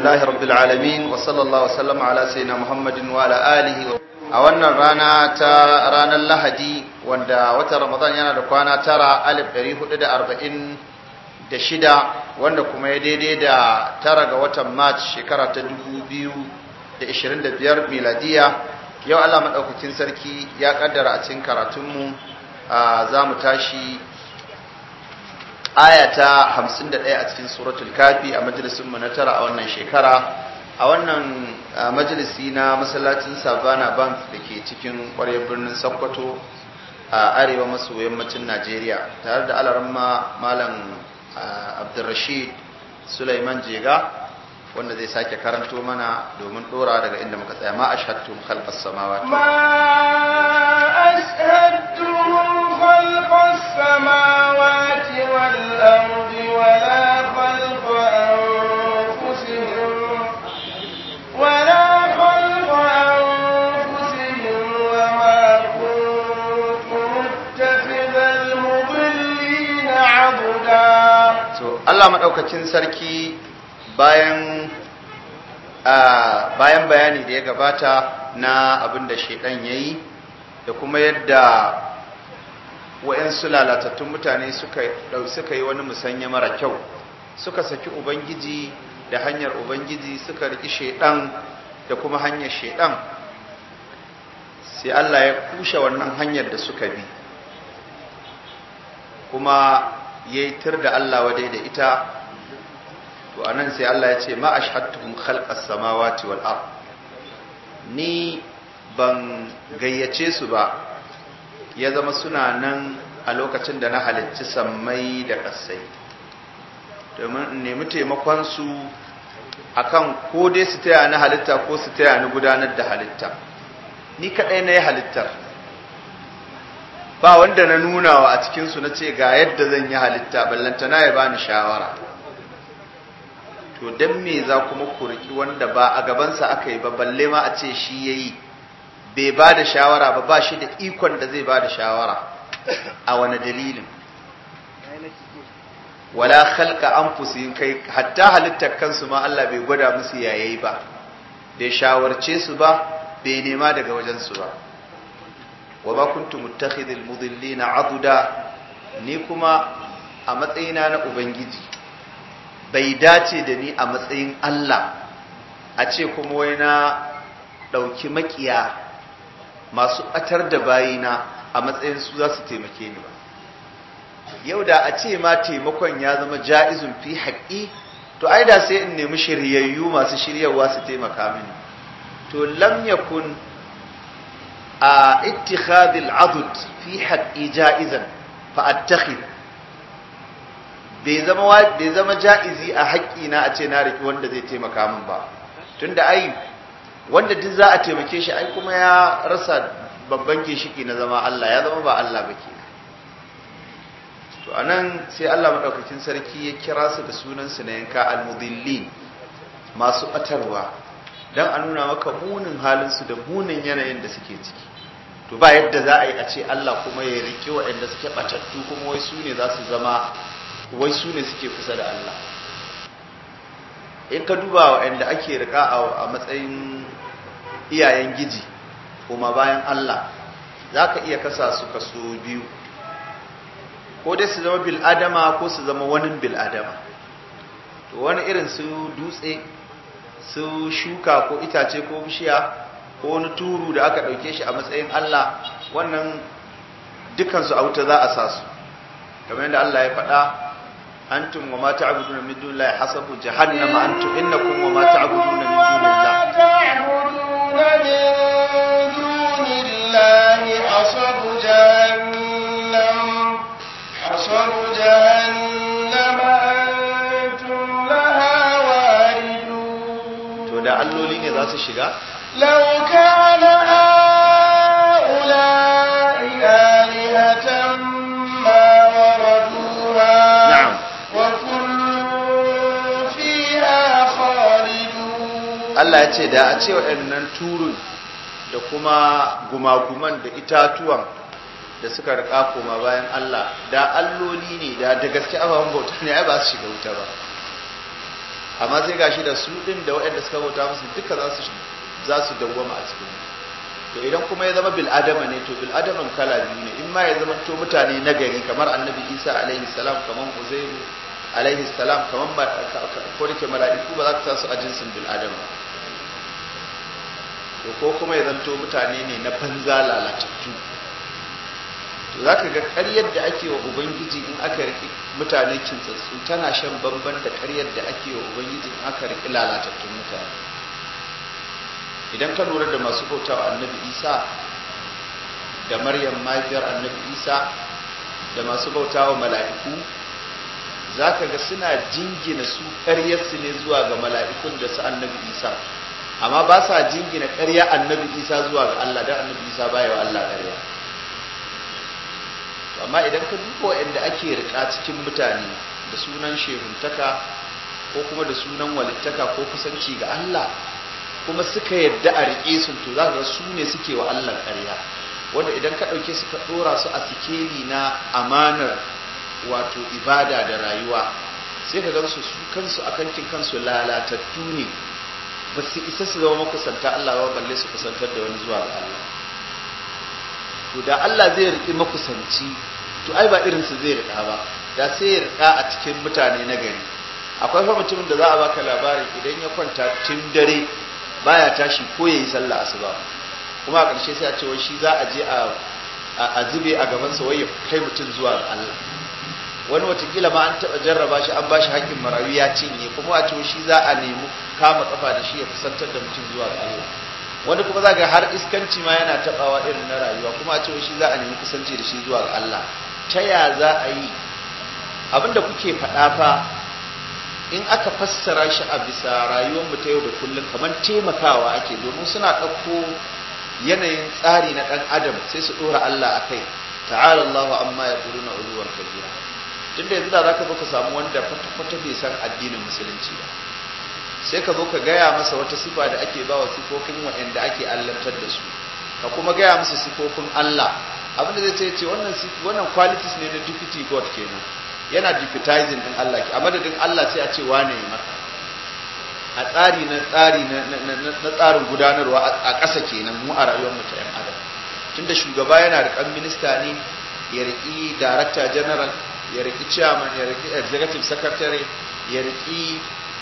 لله رب العالمين وصلى الله وسلم على سيدنا محمد وعلى آله a wannan rana ta ranar lahadi wanda watan ramadan yana da kwana tara alif ɗari hudu da arba'in da shida wanda kuma ya daidai da tara ga watan march shekara ta dubu biyu da ishirin da biyar miladiya yau allah maɗaukakin sarki ya ƙaddara a cikin karatunmu za mu tashi aya ta hamsin da ɗaya a cikin suratul kafi a majalisunmu na tara a wannan shekara a wannan majalisi na masallacin savannah bank da ke cikin ƙwaryar birnin sokoto a arewa maso yammacin najeriya tare da alaramma malam abdulrashid sulaiman jega wanda zai sake karanto mana domin dora daga inda muka tsaya ma ashhadtum khalqas samawati ma ashhadtum khalqas samawati wal ardi wala khalqa anfusihim wala khalqa anfusihim wama kuntum muttakhidhal mudillina abuda to Allah madaukakin sarki bayan bayan bayani da ya gabata na abin da shaidan ya yi da kuma yadda wa'yansu lalatattun mutane suka yi wani musanya mara kyau suka saki ubangiji da hanyar ubangiji suka riki shaidan da kuma hanyar shaidan sai Allah ya kushe wannan hanyar da suka bi kuma ya yi tir da Allah wadai da ita to anan sai Allah ya ce ma ashhadtuhum khalqas samawati wal ard ni ban gayyace su ba ya zama suna nan a lokacin da na halicci sammai da ƙasai domin in nemi taimakon su akan ko dai su taya ni halitta ko su taya ni gudanar da halitta ni kadai na yi halittar ba wanda na nunawa a cikinsu na ce ga yadda zan yi halitta ballantana ya bani shawara to dan me za kuma ku riki wanda ba a gabansa aka yi ba balle ma a ce shi yayi bai ba da shawara ba ba shi da ikon da zai ba da shawara a wani dalilin wala khalqa anfusihim kai hatta halittar kansu ma Allah bai gwada musu yayayi ba bai shawarce su ba bai nema daga wajen su ba wa ma kuntum muttakhidhil mudillina aduda ni kuma a matsayina na ubangiji bai dace da ni a matsayin Allah a ce kuma wai na ɗauki makiya masu ɓatar da bayina a matsayin su za su taimake ni ba yau da a ce ma taimakon ya zama ja'izun fi haƙi to ai da sai in nemi shiryayyu masu shiryarwa su taimaka mini to lam yakun a ittikhadil adud fi haƙi ja'izan fa attakhid bai zama bai zama ja'izi a haƙƙina a ce na riki wanda zai taimaka min ba tunda ai wanda duk za a taimake shi ai kuma ya rasa babban ginshiki na zama Allah ya zama ba Allah ba kenan to anan sai Allah madaukakin sarki ya kira su da sunan su na yanka almudillin masu batarwa dan a nuna maka munin halin su da munin yanayin da suke ciki to ba yadda za a yi a ce Allah kuma ya rike waɗanda suke batattu kuma wai su ne za su zama wai su ne suke kusa da Allah in ka duba waɗanda ake rika a matsayin iyayen giji kuma bayan Allah za ka iya kasa su kaso biyu ko dai su zama bil'adama ko su zama wani bil'adama to wani irin su dutse su shuka ko itace ko bishiya ko wani turu da aka ɗauke shi a matsayin Allah wannan dukansu a wuta za a sa su kamar yadda Allah ya faɗa أنتم وما تعبدون من دون الله حسب جهنم أنتم إنكم وما تعبدون من دون الله تعبدون من دون الله حسب جهنم حسب جهنم أنتم لها واردون to da alloli ne za su shiga لو كان هؤلاء آلهة ما وردوها نعم Allah ya ce da a ce waɗannan turun da kuma gumaguman da itatuwan da suka rika koma bayan Allah da alloli ne da da gaske ababen bauta ne ai ba su shiga wuta ba amma sai gashi da su din da waɗanda suka bauta musu duka za su za su dawwama a cikin to idan kuma ya zama bil adama ne to bil adaman kala biyu ne in ma ya zama to mutane nagari kamar annabi Isa alaihi salam kamar Uzairu alaihi salam kamar ko da ke mala'iku ba za ka su a jinsin bil adama to ko kuma ya zanto mutane ne na banza lalatattu to za ka ga ƙaryar da ake wa ubangiji in aka riƙe mutane kintsatsu tana shan bamban da ƙaryar da ake wa ubangiji in aka riƙe lalatattun mutane idan ka lura da masu bauta wa annabi isa da maryam mahaifiyar annabi isa da masu bauta wa mala'iku za ka ga suna jingina su ƙaryarsu ne zuwa ga mala'ikun da su annabi isa amma ba sa jingina ƙarya annabi isa zuwa ga allah don annabi isa baya wa allah ƙarya amma idan ka duba waɗanda ake rika cikin mutane da sunan shehuntaka ko kuma da sunan walittaka ko kusanci ga Allah kuma suka yadda a riƙe su to za ga su ne suke wa Allah ƙarya wanda idan ka ɗauke su ka ɗora su a sikeli na amanar wato ibada da rayuwa sai ka gansu su kansu a kankin kansu lalatattu ne ba su isa su zama makusanta Allah ba balle su kusantar da wani zuwa ga Allah to da Allah zai riƙi makusanci to ai ba irin su zai riƙa ba da sai ya riƙa a cikin mutane na gari akwai fa mutumin da za a baka labarin idan ya kwanta tun dare baya tashi ko yayi sallah asuba kuma a ƙarshe sai a ce wai shi za a je a a zube a gaban sa wai ya kai mutum zuwa ga Allah wani watakila ma an taɓa jarraba shi an bashi haƙƙin marayu ya cinye kuma a ce shi za a nemi kama kafa da shi ya kusantar da mutum zuwa ga Allah wani kuma za ga har iskanci ma yana tabawa irin na rayuwa kuma a ce shi za a nemi kusanci da shi zuwa ga Allah ta ya za a yi abinda kuke faɗa fa in aka fassara shi a bisa rayuwar mu ta yau da kullum kamar taimakawa ake domin suna ɗauko yanayin tsari na ɗan adam sai su ɗora Allah a kai ta'ala Allahu amma ya ƙuru na uluwar kabira tunda yanzu da za ka zo ka samu wanda kwata-kwata bai san addinin musulunci ba sai ka zo ka gaya masa wata sifa da ake ba wa sifofin waɗanda ake allantar da su ka kuma gaya masa sifofin Allah abin da zai ce wannan wannan qualities ne na deputy god kenan yana deputizing din Allah a madadin Allah sai a ce wane ya maka a tsari na tsari na tsarin gudanarwa a ƙasa kenan mu a rayuwar mu ta yan adam tunda shugaba yana riƙan minista ne ya riƙi director general ya riƙi chairman ya riƙi executive secretary ya riƙi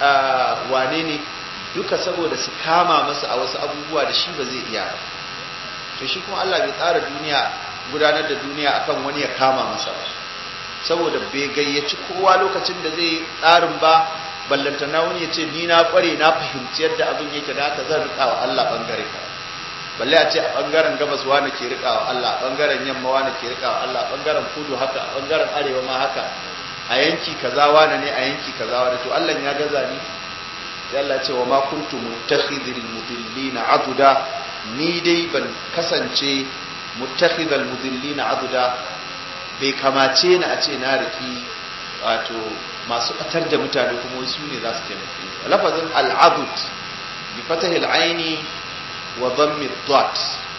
wane ne duka saboda su kama masa a wasu abubuwa da shi ba zai iya ba to shi kuma Allah bai tsara duniya gudanar da duniya akan wani ya kama masa ba saboda bai gayyaci kowa lokacin da zai tsarin ba ballantana wani ya ce ni na kware na fahimci yadda abin yake da haka zan rika wa Allah bangare ka balle a ce a bangaren gabas wani ke rika wa Allah bangaren yamma wani ke rika wa Allah bangaren kudu haka a bangaren arewa ma haka a yanki kaza wane ne a yanki kaza wane to Allah ya gaza ni sai Allah ce wa ma kuntu muttakhidhil mudillina aduda ni dai ban kasance muttakhidhal mudillina aduda bai kamace ni a ce na riki wato masu batar da mutane kuma su ne za su taimake ni lafazin al'adud bi fatahil aini wa dhammi dhat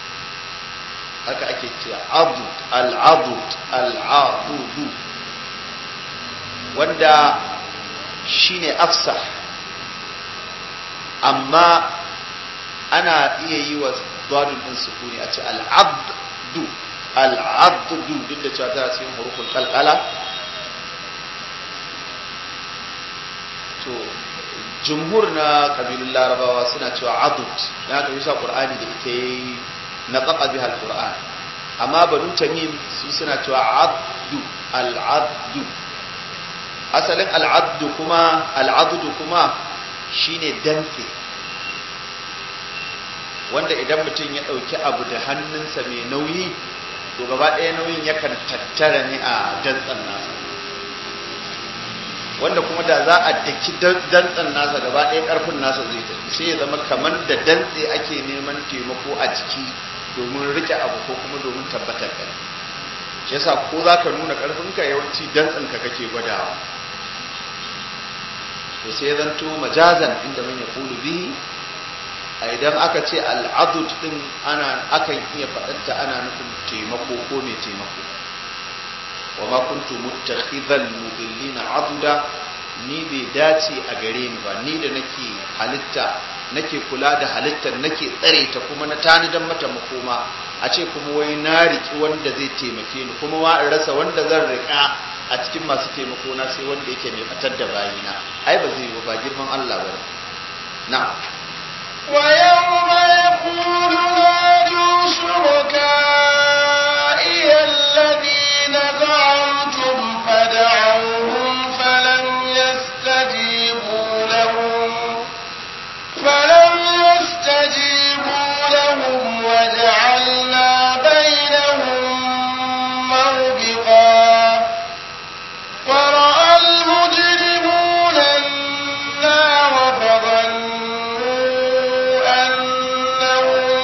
haka ake cewa adud al'adud al'adudu wanda shine afsah amma ana iya yi wa dadun din sukuni a ce al'abdu al'abdu duk da cewa tana cikin hurufin kalkala to jumhur na kabilun larabawa suna cewa adud na haka yusa qur'ani da ita yi na tsaka biha al-qur'an amma banu tamim su suna cewa abdu al-abdu asalin al'addu kuma al'adudu kuma shine dantse wanda idan mutum ya ɗauki abu da hannunsa mai nauyi to gaba ɗaya nauyin yakan tattara ne a dantsen nasa wanda kuma da za a daki dantsen nasa gaba ɗaya ƙarfin nasa zai tafi sai ya zama kamar da dantse ake neman taimako a jiki domin rike abu ko kuma domin tabbatar ƙarfi shi yasa ko za ka nuna ƙarfinka yawanci dantsenka kake gwadawa to sai zanto majazan inda man yaqulu bihi a idan aka ce al'adud din ana akan iya faɗanta ana nufin taimako ko mai taimako wa ma kuntu muttakhidhal mudillina aduda ni bai dace a gare ni ba ni da nake halitta nake kula da halittar nake tsare ta kuma na tanidan mata makoma a ce kuma wai na riki wanda zai taimake ni kuma wa in rasa wanda zan rika a cikin masu taimako na sai wanda yake mai fatar da bayina ai ba zai yi ba girman Allah ba na'am ويوم يقول نادوا شركائي الذين زعمتم فدعوهم فلم يستجيبوا لهم فلم يستجيبوا لهم وجعلنا بينهم موبقا ورأى المجرمون النار فظنوا أنهم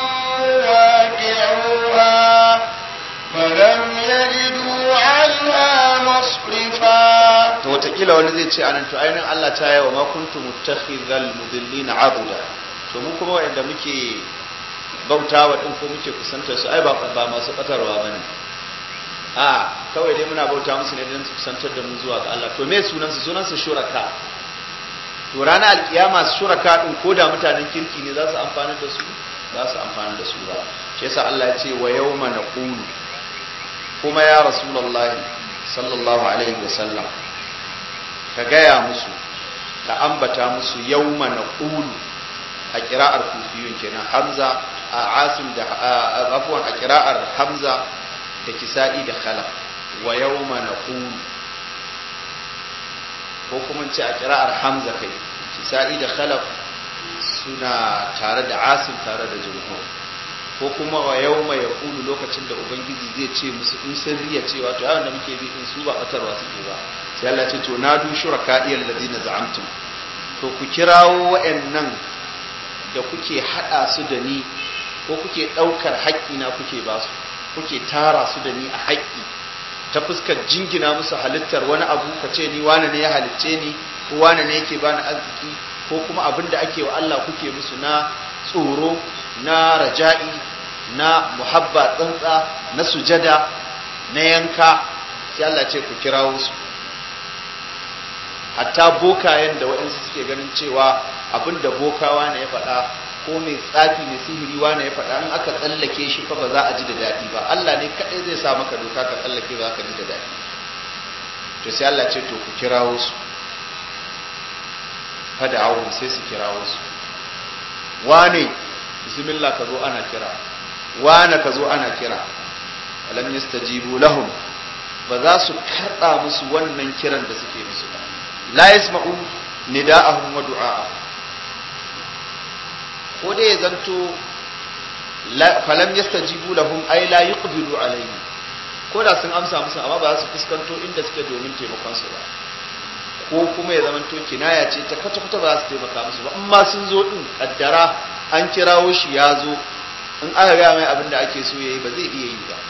واقعوها فلم يجدوا عنها مصرفا to watakila wani zai ce anan to ainihin Allah ta yawa ma kuntu muttakhidhal mudillina abuda to mu kuma wanda muke bautawa din ko muke kusantar su ai ba ba masu batarwa bane a kawai dai muna bauta musu ne don su kusantar da mu zuwa ga Allah to me sunan su sunan su shuraka to ranar alkiyama shuraka din ko da mutanen kirki ne za su amfana da su za su amfana da su ba shi yasa Allah ya ce wa yawma naqulu kuma ya rasulullahi sallallahu alaihi wasallam ka gaya musu ka ambata musu yawma naqulu a kira'ar kufiyun kenan hamza a asim da afwan a kira'ar hamza da kisa'i da khalaf wa yawma naqulu ko kuma ce a kira'ar hamza kai kisa'i da khalaf suna tare da asim tare da jumhur ko kuma wa yawma yaqulu lokacin da ubangiji zai ce musu in sun riya cewa to yawan da muke bi in su ba batarwa suke ba sai Allah ce to nadu shuraka'i alladhina za'amtum to ku kirawo wa'annan da kuke hada su da ni ko kuke daukar haƙƙina kuke ba su kuke tara su da ni a haƙƙi ta fuskar jingina musu halittar wani abu ka ce ni wane ne ya halicce ni ko wane ne yake bani arziki ko kuma abin da ake wa Allah kuke musu na tsoro na raja'i na muhabba tsantsa na sujada na yanka sai Allah ce ku kirawo su hatta bokayen da waɗansu suke ganin cewa abin da bokawa ne ya faɗa ko mai tsafi mai sihiri wane ya faɗa in aka tsallake shi fa ba za a ji da daɗi ba Allah ne kaɗai zai sa maka doka ka tsallake ba ka ji da daɗi to sai Allah ce to ku kirawo su fada awon sai su kirawo su wane bismillah ka zo ana kira wane ka zo ana kira alam yastajibu lahum ba za su karɓa musu wannan kiran da suke musu ba la yasma'u nida'ahum wa du'a'ahum ko dai ya zanto falam yastajibu lahum ay la yuqbilu alayhi ko da sun amsa musu amma ba za su fuskanto inda suke domin taimakon su ba ko kuma ya zamanto kinaya ce ta kwata kwata ba za su taimaka musu ba amma sun zo din kaddara an kirawo shi ya zo in aka ga mai abin da ake so yayi ba zai iya yi ba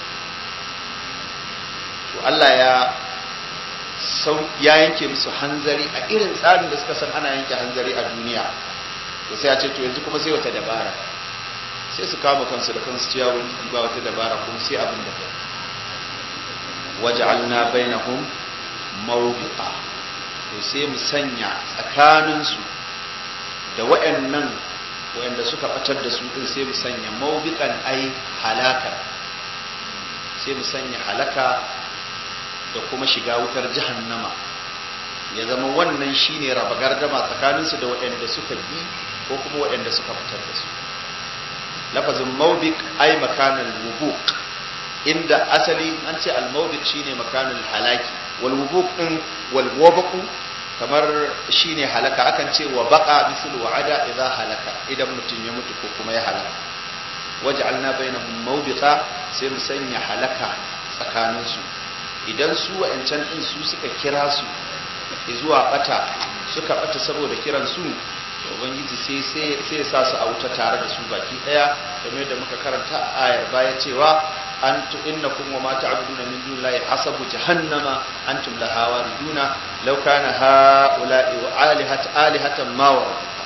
to Allah ya sau ya yanke musu hanzari a irin tsarin da suka san ana yanke hanzari a duniya to sai ya ce to yanzu kuma sai wata dabara sai su kama kansu da kansu ciya wani ba wata dabara kuma sai abin da kai waj'alna bainahum mawbiqa to sai mu sanya tsakaninsu da wayannan wayanda suka batar da su din sai mu sanya mawbiqan ai halaka sai mu sanya halaka da kuma shiga wutar jahannama ya zama wannan shine raba gardama tsakaninsu da waɗanda suka bi ko kuma waɗanda suka fitar da su lafazin mawbik ai makanan wubuk inda asali an ce al-mawbik shine makanan halaki wal wubuk din wal wabaku kamar shine halaka akan ce wa baqa misl wa'ada idza halaka idan mutum ya mutu ko kuma ya halaka waj'alna bainahum mawbiqa sai mu sanya halaka tsakaninsu idan su wa'ancan din su suka kira su zuwa bata suka bata saboda kiran su ubangiji sai sai sa su a wuta tare da su baki daya kamar da muka karanta a ayar baya cewa antu innakum wa ma ta'buduna min dunillahi hasabu jahannama antum laha wariduna law kana haula'i wa alihat alihatan ma waraduha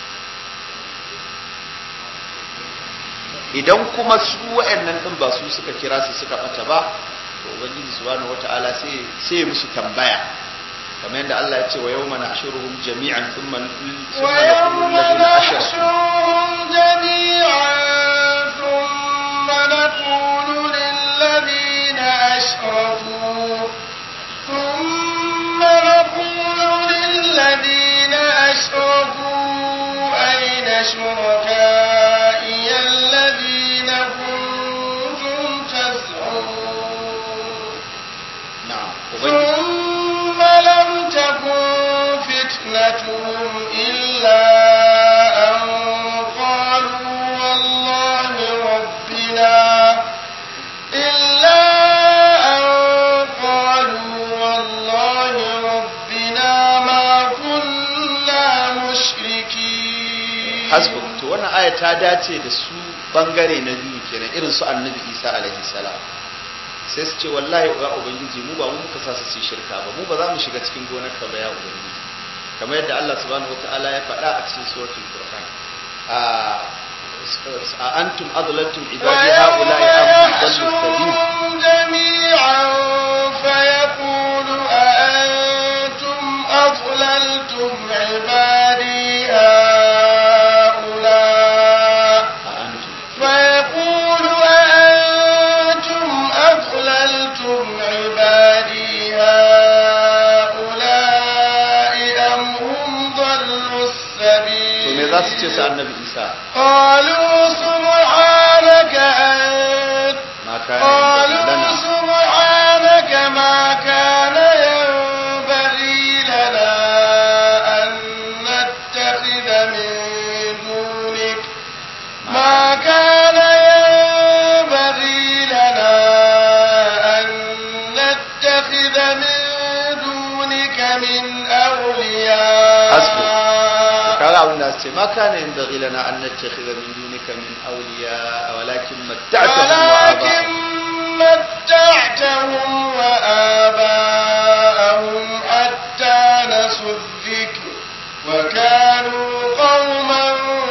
idan kuma su wa'annan din ba su suka kira su suka bata ba to ubangiji subhanahu wata'ala sai sai musu tambaya kamar yadda Allah ya ce wa yawma nahshuruhum jami'an thumma thumma ويوم naqulu alladhina ashraku نحشرهم جميعا ثم نقول للذين أشركوا ثم نقول للذين أشركوا أين شركائي الذين كنتم تزعمون na'am ubangiji ثم لم تكن فتنتهم إلا أن قالوا والله ربنا إلا أن قالوا والله ربنا ما كنا مشركين hasbu to wannan aya ta dace da su bangare na biyu kenan irin su annabi Isa alaihi salam sai su ce wallahi ya ubangiji mu ba mu muka sa su yi shirka ba mu ba za mu shiga cikin gonar ka ba ya ubangiji kamar yadda Allah subhanahu wataala ya faɗa a cikin suratul furqan a a antum adlaltum ibadi haula'i am dallu sabil ويحشرهم جميعا فيقول أأنتم أضللتم عبادي هؤلاء a antum فيقول أأنتم أضللتم عبادي هؤلاء أم هم ضلوا to me za su ce السبيل su annabi Isa قالوا سبحانك أنت ma kana قالوا lana سبحانك ما كان ينبغي لنا أن نتخذ من دونك ما كان ينبغي لنا أن نتخذ من دونك من أولياء kaga abin da su ce ma kana yin baghi lana an nattakhidha min dunika min awliya walakin matta'tahum wa ولكن aba'ahum متعتهم وآباءهم حتى نسوا الذكر وكانوا قوما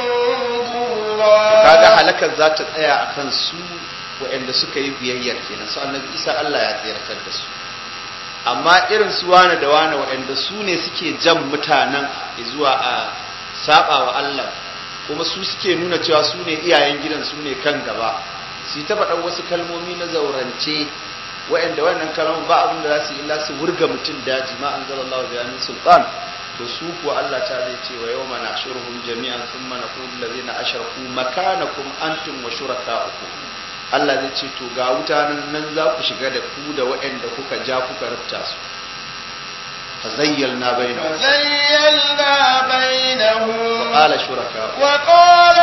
kaga بورا halakar za ta tsaya a kan su waɗanda suka yi biyayyar kenan su annabi isa Allah ya tsayarkar da su amma irin su wane da wane waɗanda su ne suke jan mutanen zuwa a saba wa Allah kuma su suke nuna cewa su ne iyayen gidan su ne kan gaba su yi ta faɗan wasu kalmomi na zaurance waɗanda wannan kalmomi ba abin da za su yi illa su wurga mutum daji ma an zala Allah biyanin sultan to su kuwa Allah ta zai ce wa yau mana shurhum jami'an sun mana kudu da zai na ashirku makanakum antum wa shuraka'ukum Allah zai ce to ga wuta nan nan za ku shiga da ku da waɗanda kuka ja kuka rufta su fa zayyalna bainahum وزيلنا بينهم wa qala shuraka'u وقال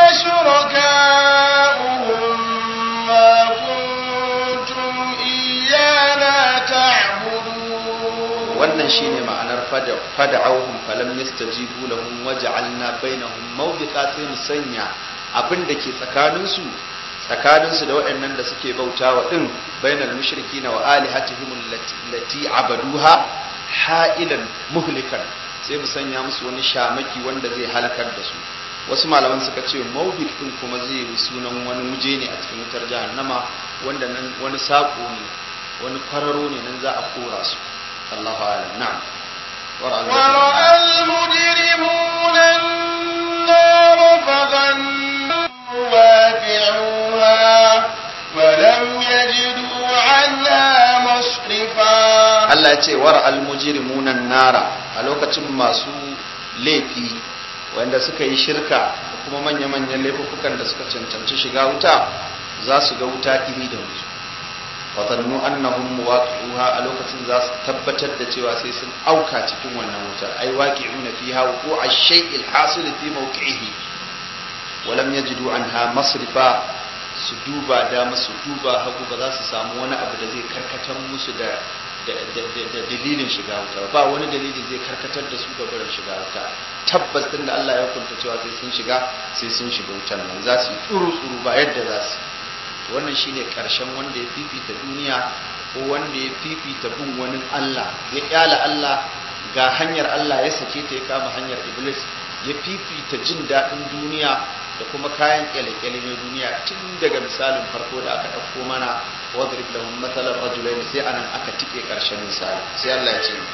شركاؤهم ما كنتم إيانا تعبدون wannan shine ma'anar fada fada'awhum falam yastajibu lahum waja'alna bainahum mawbiqa sai mu sanya abin da ke tsakanin su tsakanin su da waɗannan da suke bautawa din bainal mushrikina wa alihatihim allati allati abaduha ha'ilan muhlikan sai mu sanya musu wani shamaki wanda zai halakar da su wasu malaman suka ce mawbiq din kuma zai yi sunan wani muje ne a cikin wutar jahannama wanda nan wani sako ne wani kwararo ne nan za a kora su الله أعلم نعم ورأى المجرمون النار فظنوا واقعوها ولم يجدوا عنها مصرفا Allah ya ce war almujrimunan nara a lokacin masu laifi wanda suka yi shirka da kuma manya-manyan laifukan da suka cancanci shiga wuta za su ga wuta iri da wuta watannu annahum muwaqi'uha a lokacin za su tabbatar da cewa sai sun auka cikin wannan wutar ai waqi'una fiha wuqu'a shay'il hasil fi mawqi'ihi wa lam yajidu anha masrifa su duba da su duba hagu ba za su samu wani abu da zai karkatar musu da da dalilin shiga wuta ba wani dalili zai karkatar da su ga barin shiga wuta tabbas din da Allah ya hukunta cewa sai sun shiga sai sun shiga wutan nan za su yi tsuru tsuru ba yadda za su wannan shine karshen wanda ya fifita duniya ko wanda ya fifita bin wani Allah ya kyala Allah ga hanyar Allah ya sake ta ya kama hanyar Iblis ya fifita jin daɗin duniya da kuma kayan kyale-kyale na duniya tun daga misalin farko da aka ɗauko mana wadrib lahum mathalan rajulain sai anan aka tike karshen misali sai Allah ya ce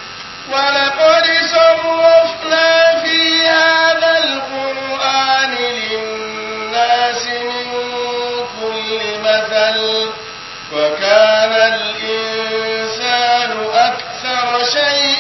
ولقد صرفنا في هذا القرآن للناس من كل مثل وكان الإنسان أكثر شيء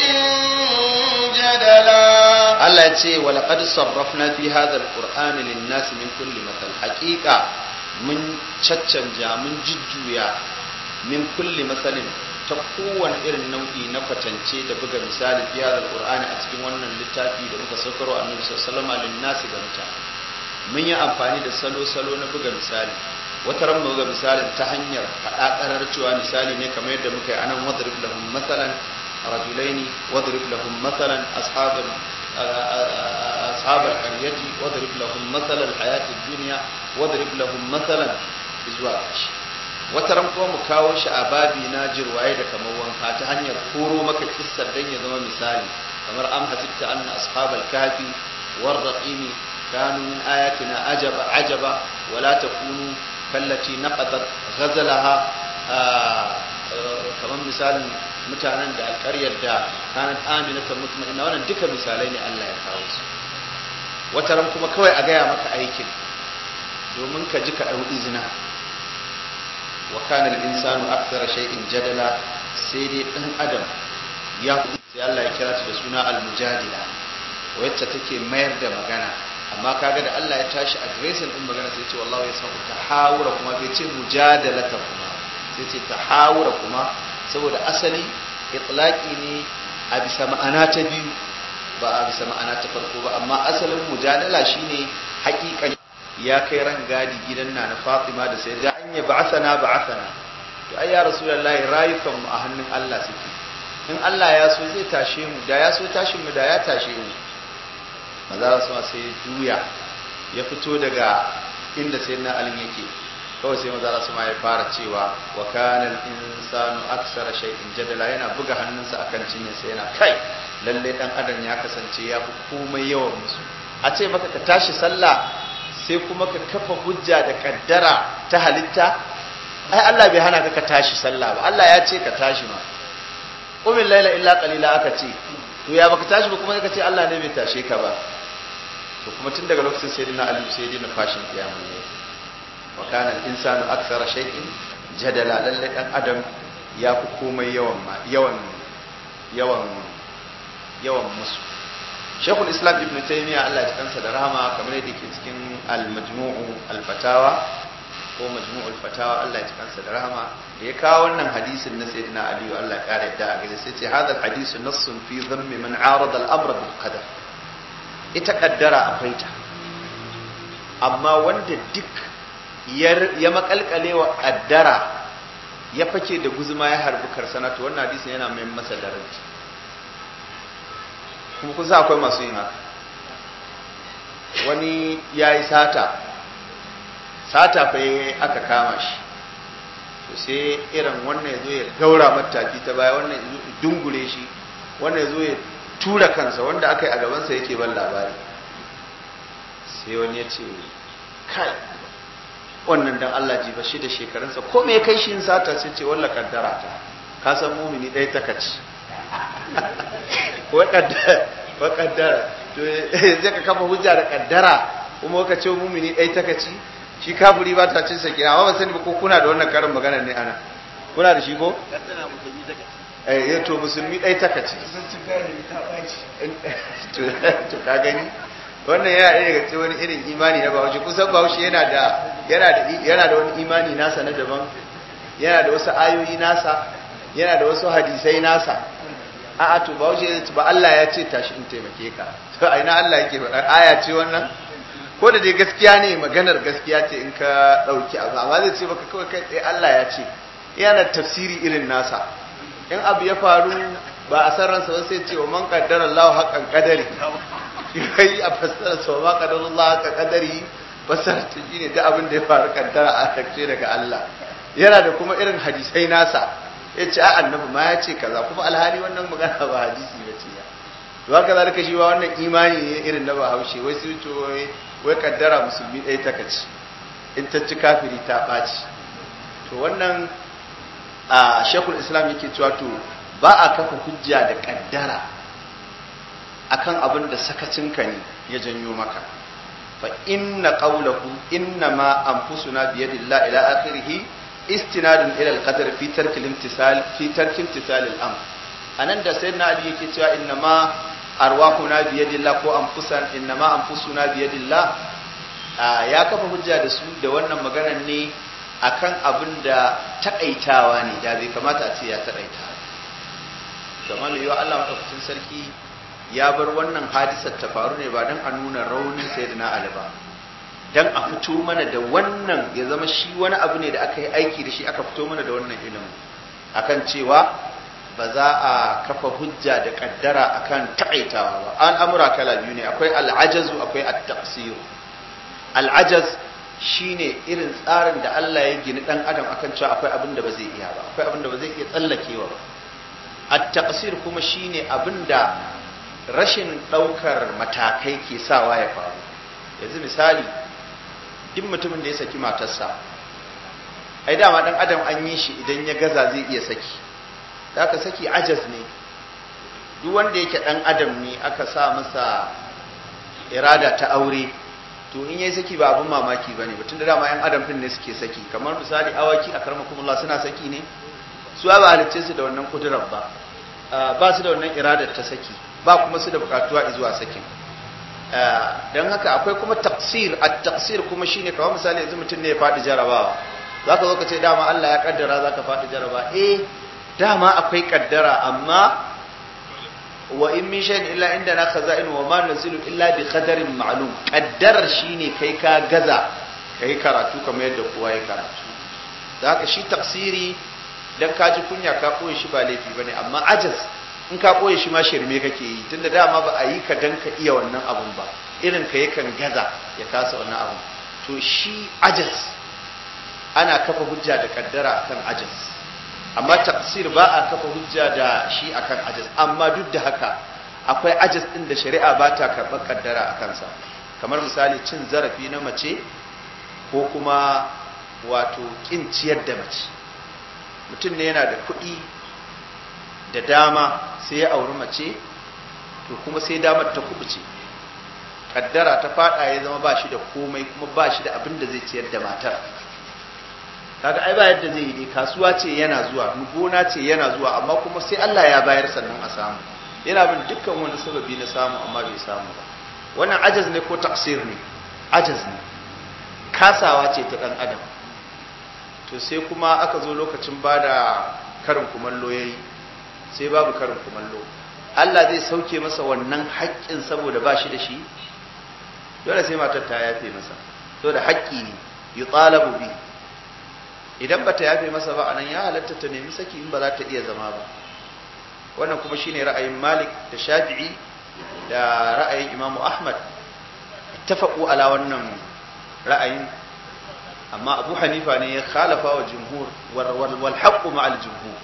جدلا Allah ya ce wa laqad sarrafna fi hadha alqur'ani lin-nasi min kulli mathal haqiqa mun caccanja mun jujjuya min kulli mathalin ta kowane irin nau'i na kwatance da buga misali fi hadha alqur'ani a cikin wannan littafi da muka saukaro annabi sallallahu alaihi wasallam lin-nasi ga mutane mun yi amfani da salo-salo na buga misali wata ran buga misalin ta hanyar faɗa ƙarar cewa misali ne kamar yadda muka yi anan wadrib lahum masalan rajulaini wadrib lahum masalan ashabal أصحاب القرية واضرب لهم مثل الحياة الدنيا واضرب لهم مثلا إزواج wataran kuma mu kawo shi a babi na jirwaye da kamar wanka ta hanyar koro maka kissar dan ya zama misali kamar am hasibta anna ashabal kahfi war raqimi kanu min ayatina ajaba ajaba wala takunu kallati naqadat ghazalaha kamar misalin mutanen da alƙaryar da kanat aminata mutmainna wannan duka misalai ne Allah ya kawo su wata ran kuma kawai a gaya maka aikin domin ka ji ka ɗau izina wa kana al-insanu akthara shay'in jadala sai dai ɗan adam ya sai Allah ya kira ta da suna al-mujadila wacce take mayar da magana amma kaga da Allah ya tashi addressing din magana sai ce wallahi ya san tahawura kuma bai ce mujadalata kuma sai ce tahawura kuma saboda asali itlaqi ne a bisa ma'ana ta biyu ba a bisa ma'ana ta farko ba amma asalin mujadala shine haƙiƙan ya kai ran gadi gidan na na Fatima da sai da anya ba'athana ba'athana to ai ya rasulullahi rayukan mu a hannun Allah suke in Allah ya so zai tashe mu da ya so tashin mu da ya tashe mu maza su sai juya ya fito daga inda sayyidina Ali yake kawai sai maza su ma ya fara cewa wa kana insanu aksara shay'in jadala yana buga hannunsa akan cinye sai yana kai lalle dan adam ya kasance ya fi komai yawan musu a ce maka ka tashi sallah sai kuma ka kafa hujja da kaddara ta halitta ai Allah bai hana ka ka tashi sallah ba Allah ya ce ka tashi ma qumil laila illa qalila aka ce to ya baka tashi ba kuma ka ce Allah ne bai tashe ka ba to kuma tun daga lokacin sayyidina Ali sai dai na fashin kiyama ne wa kana al-insanu akthara shay'in jadala lalle dan adam ya fi komai yawan yawan yawan yawan musu Sheikhul Islam Ibn Taymiyyah Allah ya kansa da rahama kamar yadda ke cikin Al-Majmu'u Al-Fatawa ko Majmu'ul Fatawa Allah ya kansa da rahama da ya kawo wannan hadisin na Sayyidina Ali Allah ya kare da gare sai ce hadha al-hadisu nassun fi dhammi man arada al-amra bil qadar ita kaddara akwai ta amma wanda duk ya makalkale wa kaddara ya fake da guzuma ya harbi karsana to wannan hadisin yana mai masa daraja kuma kusa akwai masu yin haka wani ya yi sata sata fa aka kama shi to sai irin wannan ya zo ya gaura mataki ta baya wannan ya dungure shi wannan ya zo ya tura kansa wanda aka yi a gabansa yake ban labari sai wani ya ce kai wannan dan Allah ji bashi da shekarunsa ko me kai shi sata sai ce wallah kaddara ta ka san mumini ɗaya ta kaci wa kaddara to zai ka kafa hujja da kaddara kuma ka ce mumini ɗaya ta kaci shi kafiri ba ta cin sakina amma ba sani ba ko kuna da wannan karin magana ne ana kuna da shi ko eh to musulmi ɗaya ta kaci to ka gani wannan yana ɗaya daga cikin wani irin imani na bahaushe kusan bahaushe yana da yana da yana da wani imani nasa na daban yana da wasu ayoyi nasa yana da wasu hadisai nasa a'a to bahaushe ya ce ba Allah ya ce tashi in taimake ka to a ina Allah yake faɗa aya ce wannan ko da dai gaskiya ne maganar gaskiya ce in ka ɗauki abu amma zai ce baka kawai kai tsaye Allah ya ce yana tafsiri irin nasa in abu ya faru ba a san ransa ba sai ce wa man qaddara Allahu haqqan qadari kai a fassara sau ma kadarullah ka kadari fassara ta shi ne da abin da ya faru kaddara a takce daga Allah yana da kuma irin hadisai nasa ya ce a annabi ma ya ce kaza kuma alhali wannan magana ba hadisi ba ce ya ba ka zalika shi wa wannan imani ne irin na bahaushe wai su to wai kaddara musulmi ɗaya ta kaci in ta ci kafiri ta ɓaci to wannan a shekul islam yake cewa to ba a kafa hujja da kaddara akan abin da sakacinka ne ya janyo maka fa inna qawlahu inna ma anfusuna bi yadillah ila akhirih istinadun ila al-qadar fi tarki al-imtisal fi tarki imtisal al-amr anan da sayyidina ali yake cewa inna ma arwahuna bi yadillah ko anfusan inna ma anfusuna bi yadillah ya kafa hujja da su da wannan maganar ne akan abin da taƙaitawa ne da bai kamata a ce ya taƙaita kamar yiwa Allah maɗaukacin sarki ya bar wannan hadisar ta faru ne ba don a nuna raunin sai na Ali ba don a fito mana da wannan ya zama shi wani abu ne da aka yi aiki da shi aka fito mana da wannan ilimin akan cewa ba za a kafa hujja da kaddara akan taƙaitawa ba an amura kala biyu ne akwai al'ajazu akwai at-taqsir al'ajaz shine irin tsarin da Allah ya gini dan adam akan cewa akwai abin da ba zai iya ba akwai abin da ba zai iya tsallakewa ba at-taqsir kuma shine abin da rashin daukar matakai ke sawa ya faru yanzu misali duk mutumin da ya saki matarsa ai dama dan adam an yi shi idan ya gaza zai iya saki da aka saki ajaz ne duk wanda yake dan adam ne aka sa masa irada ta aure to in yayi saki ba abin mamaki bane ba tunda dama yan adam din ne suke saki kamar misali awaki a karmakumullah suna saki ne su ba halicce su da wannan kudurar ba ba su da wannan iradar ta saki ba kuma su da bukatuwa zuwa sakin don haka akwai kuma tafsir a tafsir kuma shine kawai misali yanzu mutum ne ya faɗi jarabawa za ka zo ka ce dama Allah ya kaddara za ka faɗi jarabawa eh dama akwai kaddara amma wa in min shay'in illa indana khaza'in wa ma nazilu illa bi qadarin ma'lum kaddarar shine kai ka gaza kai karatu kamar yadda kowa ya karatu da haka shi tafsiri dan ka ji kunya ka koyi shi ba laifi bane amma ajaz in ka koyi shi ma shirme kake yi tunda dama ba a yi ka dan ka iya wannan abun ba irin ka yakan gaza ya kasa wannan abun to shi ajaz ana kafa hujja da kaddara akan ajaz amma tafsir ba a kafa hujja da shi akan ajaz amma duk da haka akwai ajaz din da shari'a ba ta karɓar kaddara a kansa kamar misali cin zarafi na mace ko kuma wato kin ciyar da mace mutum ne yana da kuɗi da dama sai ya auri mace to kuma sai damar ta kubuce kaddara ta fada ya zama ba shi da komai kuma ba shi da abin da zai ciyar da matar kaga ai ba yadda zai yi dai kasuwa ce yana zuwa gona ce yana zuwa amma kuma sai Allah ya bayar sannan a samu yana bin dukkan wani sababi na samu amma bai samu ba wannan ajaz ne ko tafsir ne ajaz ne kasawa ce ta dan adam to sai kuma aka zo lokacin bada karin kumallo yayi sai babu karin kumallo Allah zai sauke masa wannan haƙƙin saboda ba shi da shi dole sai matar ta yafe masa saboda haƙƙi ne yutalabu bi idan bata yafe masa ba anan ya halatta ta nemi saki in ba za ta iya zama ba wannan kuma shine ra'ayin Malik da Shafi'i da ra'ayin Imam Ahmad ittafaqu ala wannan ra'ayin amma Abu Hanifa ne ya khalafa wa jumhur wal haqq ma'al jumhur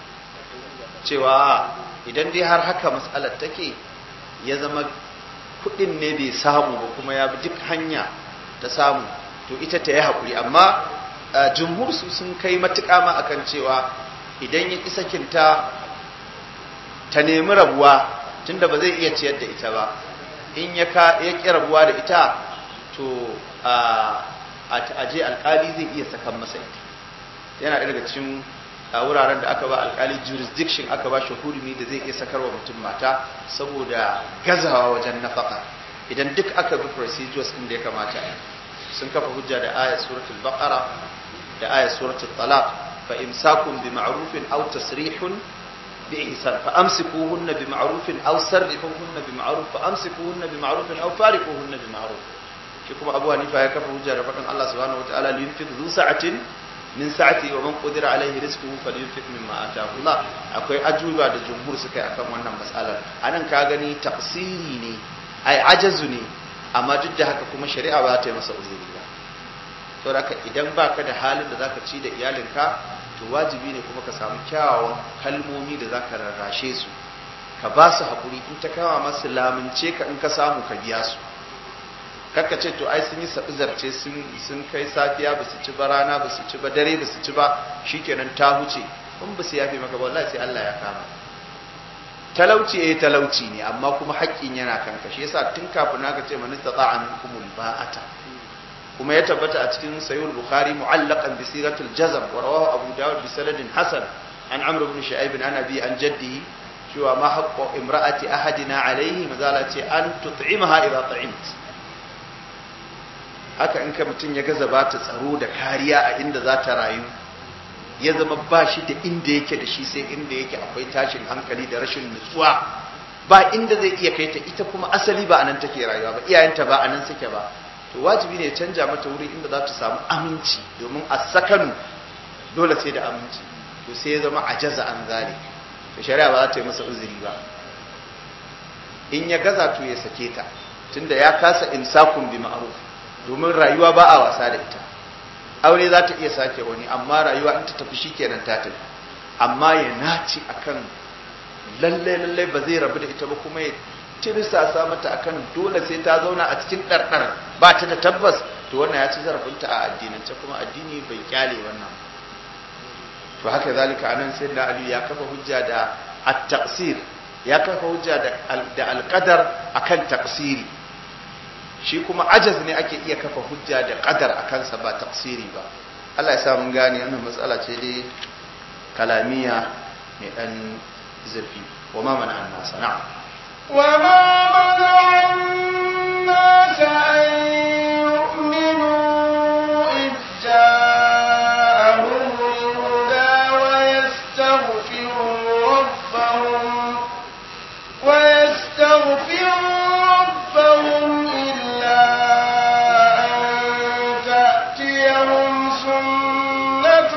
cewa idan dai har haka mas'alar take ya zama kudin ne bai samu ba kuma ya bi duk hanya ta samu to ita ta yi haƙuri amma jumhur su sun kai matuƙa ma akan cewa idan ya ƙi sakinta ta nemi rabuwa tunda ba zai iya ciyar da ita ba in ya ƙi rabuwa da ita to a je alƙali zai iya sakan masa ita yana daga cikin wuraren da aka ba alƙali jurisdiction aka ba shi hurumi da zai iya sakarwa mutum mata saboda gazawa wajen nafaka idan duk aka bi procedures ɗin da ya kamata a yi sun kafa hujja da ayat suratul baqara da ayat suratul talaq fa imsakun bi ma'rufin aw tasrihun bi ihsan fa amsikuhunna bi ma'rufin aw sarrihuhunna bi ma'ruf fa amsikuhunna bi ma'rufin aw fariquhunna bi ma'ruf shi kuma Abu Hanifa ya kafa hujja da faɗin Allah subhanahu wataala li yunfiq dhu sa'atin min sa'ati wa man qadira alaihi rizquhu falyunfiq mimma ataahu Allah akwai ajuba da jumhur suka yi akan wannan mas'alar anan ka gani tafsiri ne ai ajazu ne amma duk da haka kuma shari'a ba ta yi masa uzuri ba to haka idan baka da halin da zaka ci da iyalinka to wajibi ne kuma ka samu kyawawan kalmomi da zaka rarrashe su ka ba su haƙuri in ta kama masu lamince ka in ka samu ka biya su kakka ce to ai sun yi sabi zarce sun kai safiya ba su ci ba rana ba su ci ba dare ba su ci ba shikenan ta huce in ba su yafe maka ba wallahi sai Allah ya kama talauci eh talauci ne amma kuma haƙƙin yana kanka shi yasa tun kafin haka ce man istata'a minkumul ba'ata kuma ya tabbata a cikin sayyid bukhari mu'allaqan bi siratul jazm wa rawahu abu dawud bi sanadin hasan an amr ibn shu'aib an abi an jaddihi cewa ma haqqu imra'ati ahadina alayhi mazala ce an tut'imaha idha ta'imt haka in ka mutun ya gaza ba ta tsaro da kariya a inda za ta rayu ya zama ba shi da inda yake da shi sai inda yake akwai tashin hankali da rashin nutsuwa ba inda zai iya kai ta ita kuma asali ba anan take rayuwa ba iyayenta ba anan suke ba to wajibi ne canja mata wuri inda za ta samu aminci domin a sakanu dole sai da aminci to sai ya zama ajaza an zalik to shari'a ba za ta yi masa uzuri ba in ya gaza to ya sake ta tunda ya kasa insakun bi ma'ruf domin rayuwa ba a wasa da ita aure za ta iya sake wani amma rayuwa in ta tafi shikenan ta tafi amma ya naci akan lalle lalle ba zai rabu da ita ba kuma ya tirsasa mata akan dole sai ta zauna a cikin ɗarɗar ba ta da tabbas to wannan ya ci zarafinta a addinance kuma addini bai kyale wannan to haka zalika anan sai da Ali ya kafa hujja da at-taqsir ya kafa hujja da da al-qadar akan taqsiri shi kuma ajaz ne ake iya kafa hujja da qadar akan sa ba taqsiri ba Allah ya sa mun gane wannan matsala ce dai kalamiya mai dan zurfi wa ma mana annasa na'am وما منع الناس أن يؤمنوا إذ جاءهم الهدى ويستغفروا ربهم ويستغفروا ربهم إلا أن تأتيهم سنة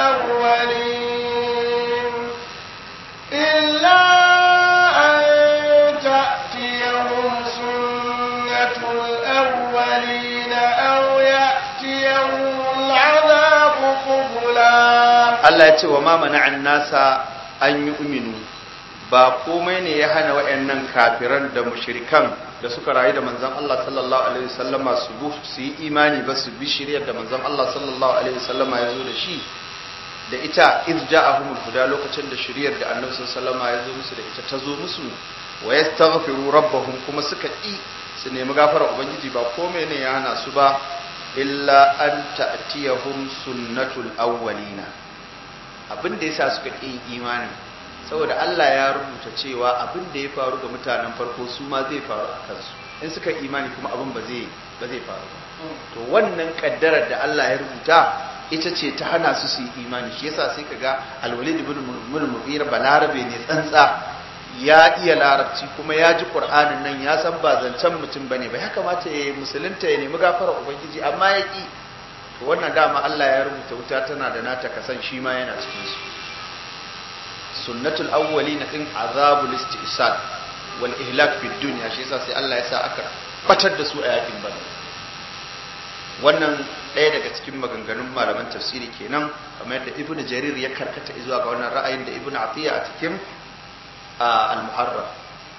الأولين إلا أن تأتيهم سنة الأولين أو يأتيهم العذاب قبلا Allah ya ce wa ma mana'an nasa an yi uminu ba komai ne ya hana wayannan kafiran da mushrikan da suka rayu da manzon Allah sallallahu alaihi wasallama su bu su yi imani ba su bi shiriyar da manzon Allah sallallahu alaihi wasallama ya zo da shi da ita iz ja'ahumul huda lokacin da shiriyar da annabi sallallahu alaihi wasallama ya zo musu da ita ta zo musu wa yastaghfiru rabbahum kuma suka ki su nemi gafarar ubangiji ba komai ne ya hana su ba illa an ta'tiyahum sunnatul awwalina abin da yasa suka ƙi imanin saboda Allah ya rubuta cewa abin da ya faru ga mutanen farko su ma zai faru a kansu in suka imani kuma abin ba zai ba zai faru ba to wannan kaddarar da Allah ya rubuta ita ce ta hana su su yi imani shi yasa sai kaga al-Walid ibn Mughira balarabe ne tsantsa ya iya larabci kuma ya ji Qur'anin nan ya san ba zancen mutum bane ba ya kamata ya yi musulunta ya nemi gafara ubangiji amma ya ki to wannan dama Allah ya rubuta wuta tana da nata kasan shi ma yana cikin su sunnatul awwalin din azabul istisal wal ihlak fi dunya shi yasa sai Allah ya sa aka batar da su a yakin badar wannan ɗaya daga cikin maganganun malaman tafsiri kenan kamar yadda ibnu jarir ya karkata zuwa ga wannan ra'ayin da ibnu atiya a cikin al-muharrar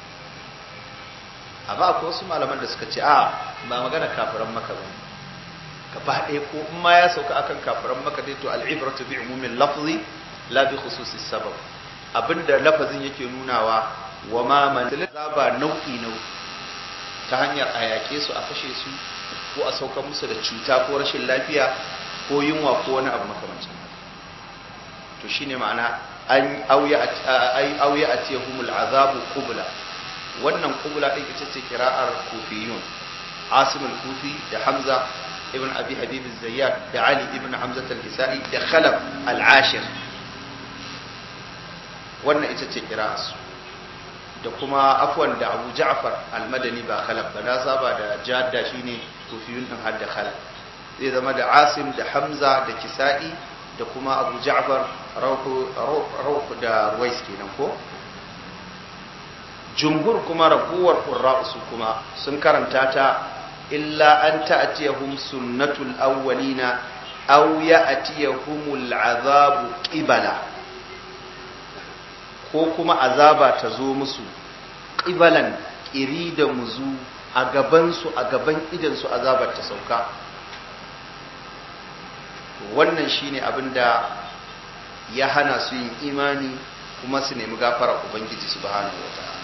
amma akwai wasu malaman da suka ce a ba magana kafiran maka ba gaba ɗaya ko in ma ya sauka akan kafiran maka dai to al'ibratu bi umumin lafzi la bi khususis sabab abinda lafazin yake nunawa wa ma man zaba nau'i nau'i ta hanyar a yaƙe su a kashe su ko a sauka musu da cuta ko rashin lafiya ko yunwa ko wani abu makamancin to shine ma'ana an auya auya atiyahumul azabu qubla wannan qubla din ita ce kira'ar kufiyun asim al-kufi da hamza ibn abi habib az-zayyad da ali ibn hamza al-kisai da khalaf al-ashir wannan ita ce kira'arsu da kuma afwan da abu ja'far al-madani ba khalaf ba na saba da jadda shine kufiyun din hadda khalaf zai zama da asim da hamza da kisa'i da kuma abu ja'far rauku da ruwais kenan ko jumhur kuma raguwar qurra'u su kuma sun karanta ta illa an ta'tiyahum sunnatul awwalina aw ya'tiyahumul azabu qibala ko kuma azaba ta zo musu ƙibalan ƙiri da muzu a gabansu a gaban idansu azabar ta sauka wannan shine abin da ya hana su yin imani kuma su nemi gafara ubangiji subhanahu wataala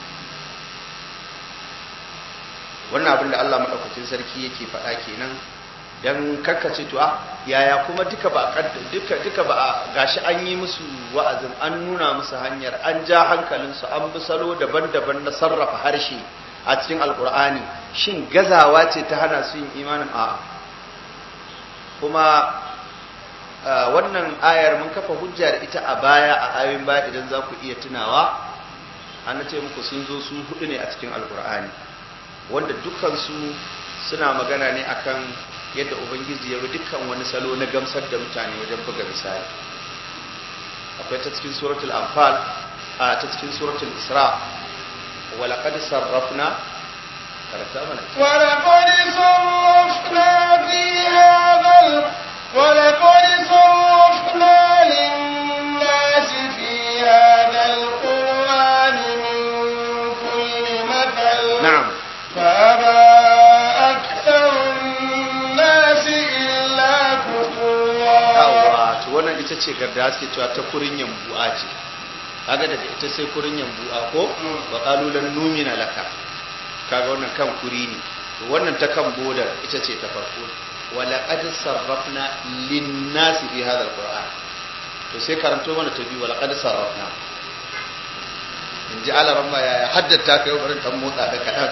wannan abin da Allah madaukakin sarki yake faɗa kenan dan karkace to a yaya kuma duka ba duka duka ba a gashi an yi musu wa'azin an nuna musu hanyar an ja hankalinsu an bi salo daban-daban na sarrafa harshe a cikin alkur'ani shin gazawa ce ta hana su yin imanin a kuma wannan ayar mun kafa hujja da ita a baya a ayoyin baya idan za ku iya tunawa an ce muku sun zo su hudu ne a cikin alkur'ani wanda dukansu suna magana ne akan yadda ubangiji ya bi dukkan wani salo na gamsar da mutane wajen buga misali akwai ta cikin suratul anfal a ta cikin suratul isra ولقد صرفنا ولقد صرفنا في هذا ال... ولقد صرفنا للناس في هذا القرآن من كل مثل نعم فأبى أكثر الناس إلا كفورا yawa to wannan ita ce garda suke cewa ta kurin yambu'a ce kaga daga ita sai kurin yambu'a ko wa qalu lan numina laka kaga wannan kan kuri ne to wannan ta kan bodar ita ce ta farko wa laqad sarrafna lin-nas fi hadha al-qur'an to sai karanto mana ta biyu wa laqad sarrafna in ji alaramma ya haddata kai barin dan motsa da kadan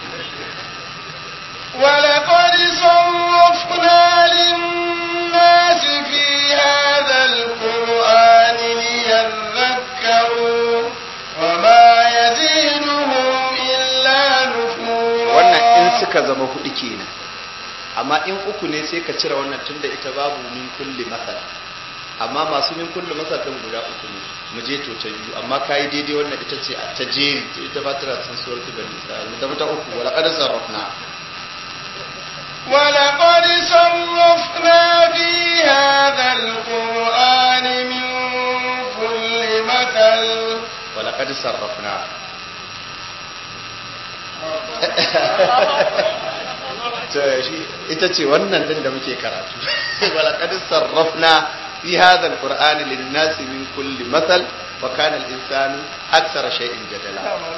ولقد صرفنا للناس في هذا القرآن ليذكروا وما يزيدهم إلا نفورا wannan in suka zama hudu kenan amma in uku ne sai ka cire wannan tunda ita babu min kulli masal amma masu min kulli masal din guda uku ne mu je to ta biyu amma kai daidai wannan ita ce a ta jeri ita ba tana cikin suratul bani isra'il mu tafi ta uku wala qad sarrafna ولقد صرفنا في هذا القرآن من كل مثل wala qad sarrafna to shi ita ce wannan din da muke karatu wala qad sarrafna fi hadha alqur'ani lin-nasi min kulli mathal wa kana al-insanu akthara shay'in jadala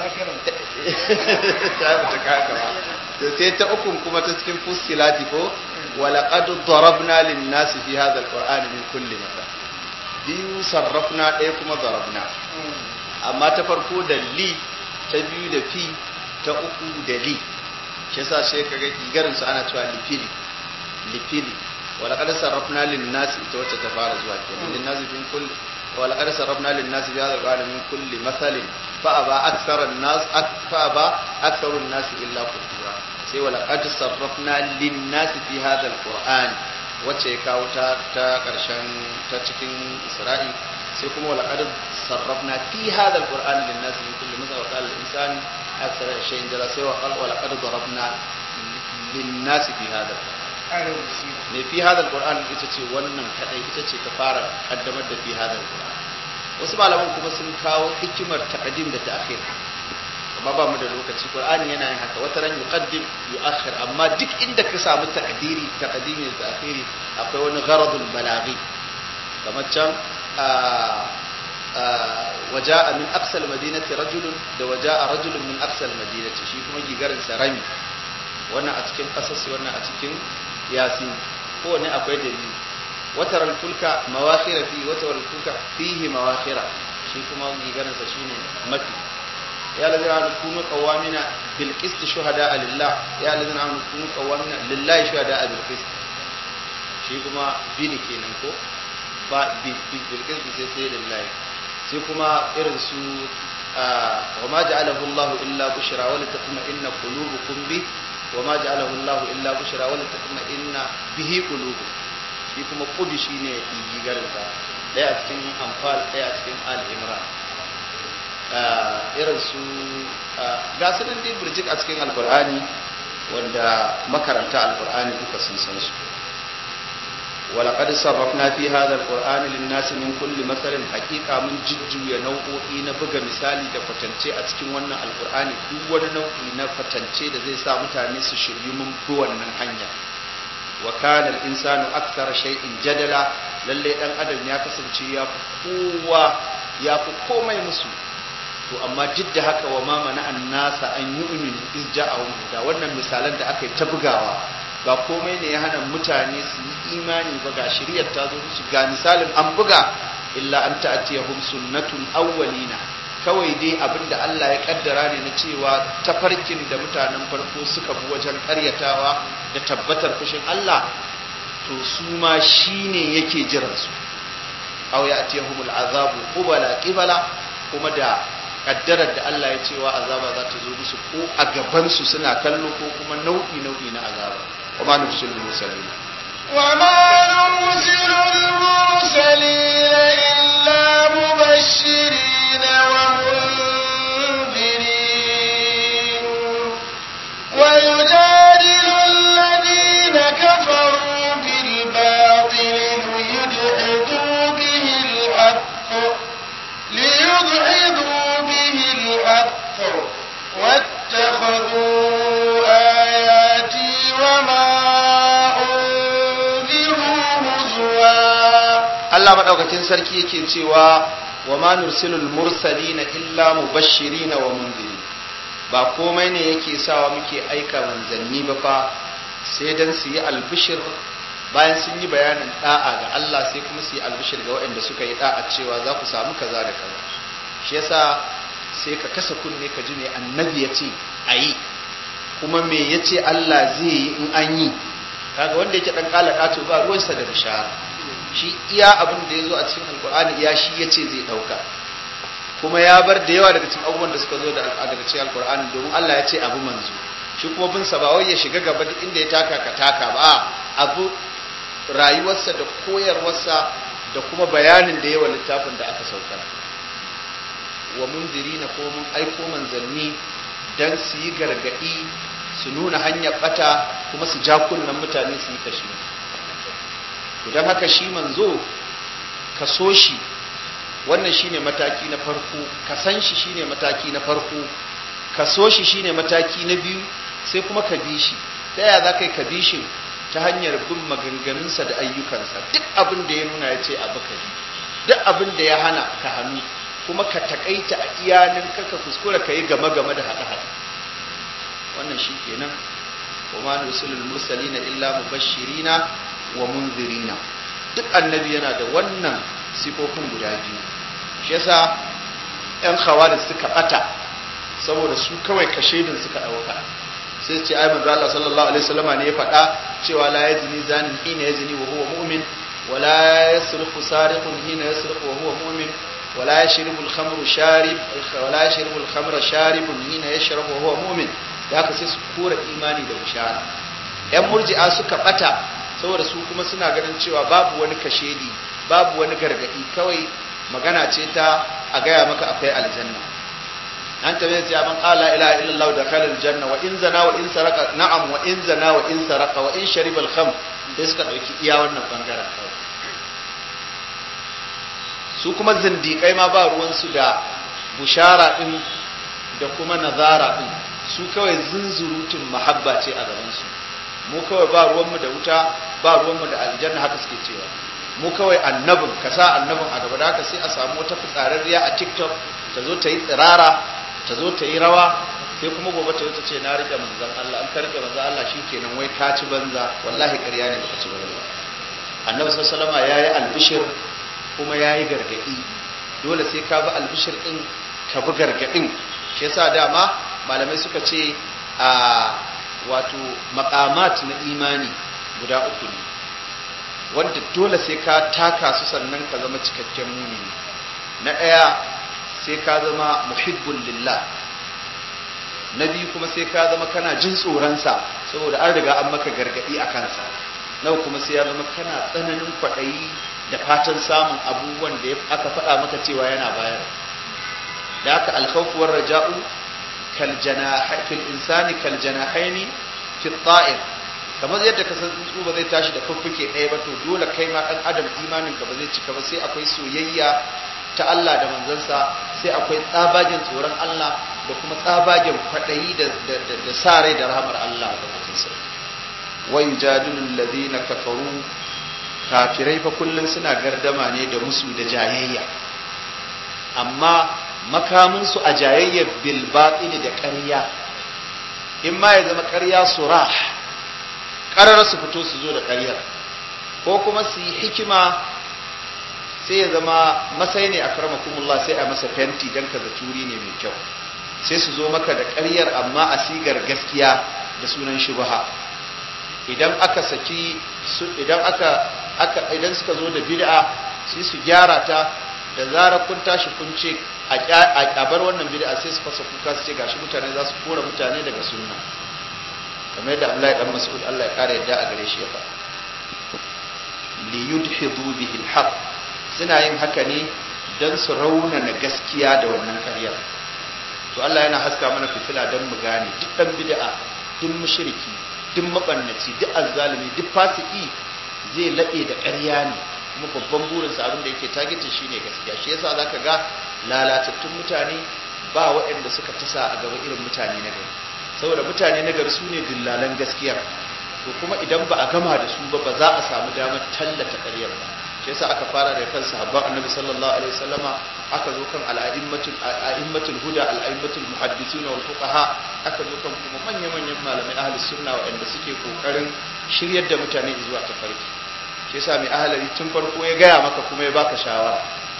ta ta kaka ba to sai ta ukun kuma ta cikin fusilati ko wala qad darabna lin-nasi fi hadha alqur'ani min kulli mathal biyu sarrafna ɗaya kuma darabna amma ta farko da li ta biyu da fi ta uku da li shi yasa sai kaga kigarin su ana cewa lifili lifili wala qad sarrafna lin nasi ita wacce ta fara zuwa kenan lin nasi min kulli wala qad sarrafna lin nasi bi hadha al min kulli mathalin fa aba akthara an-nas fa aba aktharu an-nas illa kufura sai wala qad sarrafna lin nasi fi hadha al-qur'an wacce ya kawo ta ta karshen ta cikin isra'i sai kuma wala qad sarrafna fi hadha al-qur'an lin nasi min kulli mathal wa qala al-insan أكثر شيء جرى سوى قال ولقد ضربنا للناس في هذا القرآن ne fi hada alquran ita ce wannan kadai ita ce ta fara kaddamar da fi hada alquran wasu malaman kuma sun kawo hikimar taqdim da ta'khir amma ba mu da lokaci qur'ani yana yin haka wata ran yuqaddim yu'akhir amma duk inda ka samu taqdiri taqdimi da ta'khiri akwai wani gharadul balaghi kamar can وجاء من أقصى المدينة رجل da وجاء رجل من أقصى المدينة shi kuma gigarin sarami wannan a cikin kasas wannan a cikin yasin ko ne akwai dalili watar fulka mawakhira fi watar fulka fihi mawakhira shi kuma gigarin sa shine mafi ya lazina an kunu qawamina bil qist shuhada lillah ya lazina an kunu qawamina lillahi shuhada bil qist shi kuma bini kenan ko ba bil qist sai sai lillahi sai kuma irin su wa ma ja'alahu Allah illa bushra wa litatma'inna qulubukum bi wa ma ja'alahu Allah illa bushra wa litatma'inna bihi qulubukum shi kuma qudi shine gigarin sa daya a cikin anfal daya a cikin al imran irin su ga su dai burjik a cikin alqur'ani wanda makaranta alqur'ani duka sun san su ولقد صرفنا في هذا القرآن للناس من كل مثل حقيقة من ججو ينوعي نبغى مثالي da kwatance a cikin wannan alkur'ani duk wani nau'i na kwatance da zai sa mutane su shiryu mun bi wannan hanya wa kana al-insanu akthara shay'in jadala lalle dan adam ya kasance ya fi kowa ya fi komai musu to amma duk da haka wa ma mana an nasa an yi uminu iz ja'ahum huda wannan misalan da aka yi ta bugawa ba komai ne ya hana mutane su yi imani ba ga shari'ar ta zo musu ga misalin an buga illa an ta'tiyahum sunnatul awwalina kawai dai abinda Allah ya kaddara ne na cewa tafarkin da mutanen farko suka bi wajen karyatawa da tabbatar fushin Allah to su ma shine yake jiran su aw ya'tiyahumul azabu qubala qibala kuma da kaddarar da Allah ya cewa azaba za ta zo musu ko a gaban su suna kallo ko kuma nau'i nau'i na azaba wa ma nufsul mursalin وما نرسل المرسلين إلا مبشرين ومنذرين ويجادل الذين كفروا بالباطل ليدحضوا به الحق ليدحضوا به الحق واتخذوا آياتي وما أنذروا هزوا Allah madaukakin sarki yake cewa wa ma nursilul mursalina illa mubashirin wa munzirin ba komai ne yake sawa muke aika manzanni ba fa sai dan su yi albishir bayan sun yi bayanin da'a ga Allah sai kuma su yi albishir ga waɗanda suka yi da'a cewa za ku samu kaza da kaza shi yasa sai ka kasa kunne ka ji me annabi ya ce a yi kuma me ya ce Allah zai yi in an yi kaga wanda yake dan kala kato ba ruwansa da bishara shi iya abin da ya zo a cikin alkur'ani iya shi ya ce zai ɗauka kuma ya bar da yawa daga cikin abubuwan da suka zo da daga cikin alkur'ani domin Allah ya ce abu manzo shi kuma bin sa ba wai ya shiga gaba duk inda ya taka ka taka ba abu rayuwarsa da koyarwarsa da kuma bayanin da yawa littafin da aka saukar wa mundirina ko mun aiko manzanni dan su yi gargadi su nuna hanyar bata kuma su ja kunnen mutane su yi kashi don haka shi manzo ka so shi wannan shine mataki na farko ka san shi shine mataki na farko ka so shi shine mataki na biyu sai kuma ka bi shi ta yaya za ka yi ka bi shi ta hanyar bin maganganunsa da ayyukansa duk abin da ya nuna ya ce abu ka bi duk abin da ya hana ka hannu kuma ka takaita a iyanin ka kuskura ka yi game-game da haɗe-haɗe wannan shi kenan wa ma nusulul mursalina illa mubashirina wa munzirina duk annabi yana da wannan sifofin guda biyu shi yasa yan khawarij suka bata saboda su kawai kashedin suka dauka sai ce ai manzo Allah sallallahu alaihi wasallama ne ya faɗa cewa la yazni zanin hina yazni wa huwa mu'min wa la yasriqu sariqun hina yasriqu wa huwa mu'min wa la yashrabu al-khamru sharib wa la yashrabu al-khamra sharibun hina yashrabu wa huwa mu'min da haka sai su kora imani da bishara yan murji'a suka bata saboda su kuma suna ganin cewa babu wani kashedi babu wani gargadi kawai magana ce ta a gaya maka akwai aljanna an tabbata cewa man qala ilaha illallah da khalal janna wa in zana wa in saraka na'am wa in zana wa in saraka wa in shariba al-kham sai suka dauki iya wannan bangaren kawai su kuma zindikai ma ba ruwan su da bushara din da kuma nazara din su kawai zunzurutun mahabba ce a gaban su mu kawai ba ruwanmu da wuta ba ruwanmu da aljanna haka suke cewa mu kawai annabin ka sa annabin a gaba da haka sai a samu wata fitsararriya a tiktok ta zo ta yi tsirara ta zo ta yi rawa sai kuma gobe ta zo ta ce na rike manzan Allah an ka rike manzan Allah shikenan wai ka ci banza wallahi ƙarya ne baka ci banza annabi sallallahu alaihi ya yi albishir kuma ya yi gargaɗi dole sai ka bi albishir ɗin ka bi gargaɗin shi yasa dama malamai suka ce a wato makamat na imani guda uku ne wanda dole sai ka taka su sannan ka zama cikakken mumini na ɗaya sai ka zama muhibbun lillah na biyu kuma sai ka zama kana jin tsoronsa saboda an riga an maka gargaɗi a kansa na kuma sai ya zama kana tsananin kwaɗayi da fatan samun abubuwan da aka faɗa maka cewa yana bayar da haka alkhawfuwar raja'u fil insani kal janahaini fi ta'ir kamar yadda ka san tsuntsu ba zai tashi da fuffuke ɗaya ba to dole kai ma ɗan adam imanin ka ba zai cika ba sai akwai soyayya ta Allah da manzansa sai akwai tsabagen tsoron Allah da kuma tsabagen kwaɗayi da da sa rai da rahamar Allah da mutum sai wa yujadilu alladhina kafaru kafirai fa kullun suna gardama ne da musu da jayayya amma makaminsu a jayayyar bil batili da ƙarya in ma ya zama ƙarya surah ƙarar su fito su zo da ƙaryar ko kuma su yi hikima sai ya zama masai ne a karmakumullah sai a masa fenti don ka turi ne mai kyau sai su zo maka da ƙaryar amma a sigar gaskiya da sunan shubha idan aka saki idan aka aka idan suka zo da bid'a sai su gyara ta da zarar kun tashi kun ce a kyabar wannan bid'a sai su fasa kuka su ce gashi mutane za su kora mutane daga sunna kamar yadda Abdullahi dan Mas'ud Allah ya kare yadda a gare shi ya faɗa li yudhidu bihi al suna yin haka ne dan su raunana gaskiya da wannan ƙaryar to Allah yana haska mana fitila dan mu gane duk dan bid'a duk mushriki duk mabannaci duk azzalimi duk fasiki zai laɓe da ƙarya ne kuma babban burinsa abin da yake targetin shine gaskiya shi yasa zaka ga lalatattun mutane ba waɗanda suka tasa a gaba irin mutane na gari saboda mutane na gari sune dillalan gaskiyar to kuma idan ba a gama da su ba ba za a samu damar tallata ƙaryar ba shi yasa aka fara da kan sahabban annabi sallallahu alaihi wasallama aka zo kan al'a'immatul a'immatul huda al'a'immatul muhaddisun wal fuqaha aka zo kan kuma manyan manyan malamai ahlus sunna waɗanda suke kokarin shiryar da mutane zuwa tafarki shi yasa mai ahalari tun farko ya gaya maka kuma ya baka shawara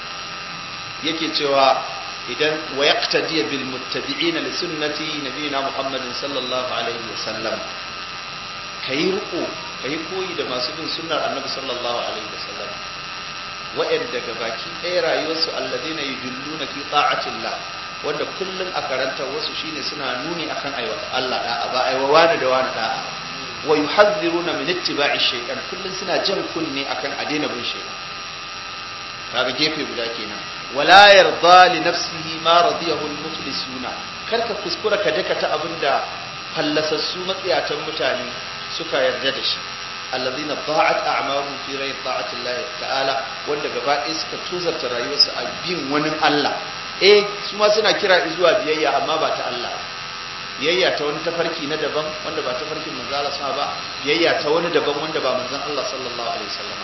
yake cewa idan wa yaqtadi bil muttabi'ina li sunnati nabiyina muhammadin sallallahu alaihi wa sallam kai riko kai koyi da masu bin sunnar annabi sallallahu alaihi wa sallam wa'anda ga baki ɗaya rayuwarsu alladina yudulluna fi ta'atillah wanda kullun a karantar wasu shine suna nuni akan aiwata Allah da'a ba aiwa wani da wani da'a wa yuhadhiruna min ittiba'i shaytan kullun suna jan kunne akan a daina bin shaytan kaga gefe guda kenan wala yarda li nafsihi ma radiyahu al-muflisuna karka kuskura ka daka ta abinda fallasassu matsiyatan mutane suka yarda da shi alladhina da'at a'maruhum fi ghayri ta'ati Allah ta'ala wanda gaba ɗaya suka tuzarta rayuwarsu a bin wani Allah eh su ma suna kira zuwa biyayya amma ba ta Allah biyayya ta wani tafarki na daban wanda ba tafarkin manzo Allah sa ba biyayya ta wani daban wanda ba manzon Allah sallallahu alaihi wasallam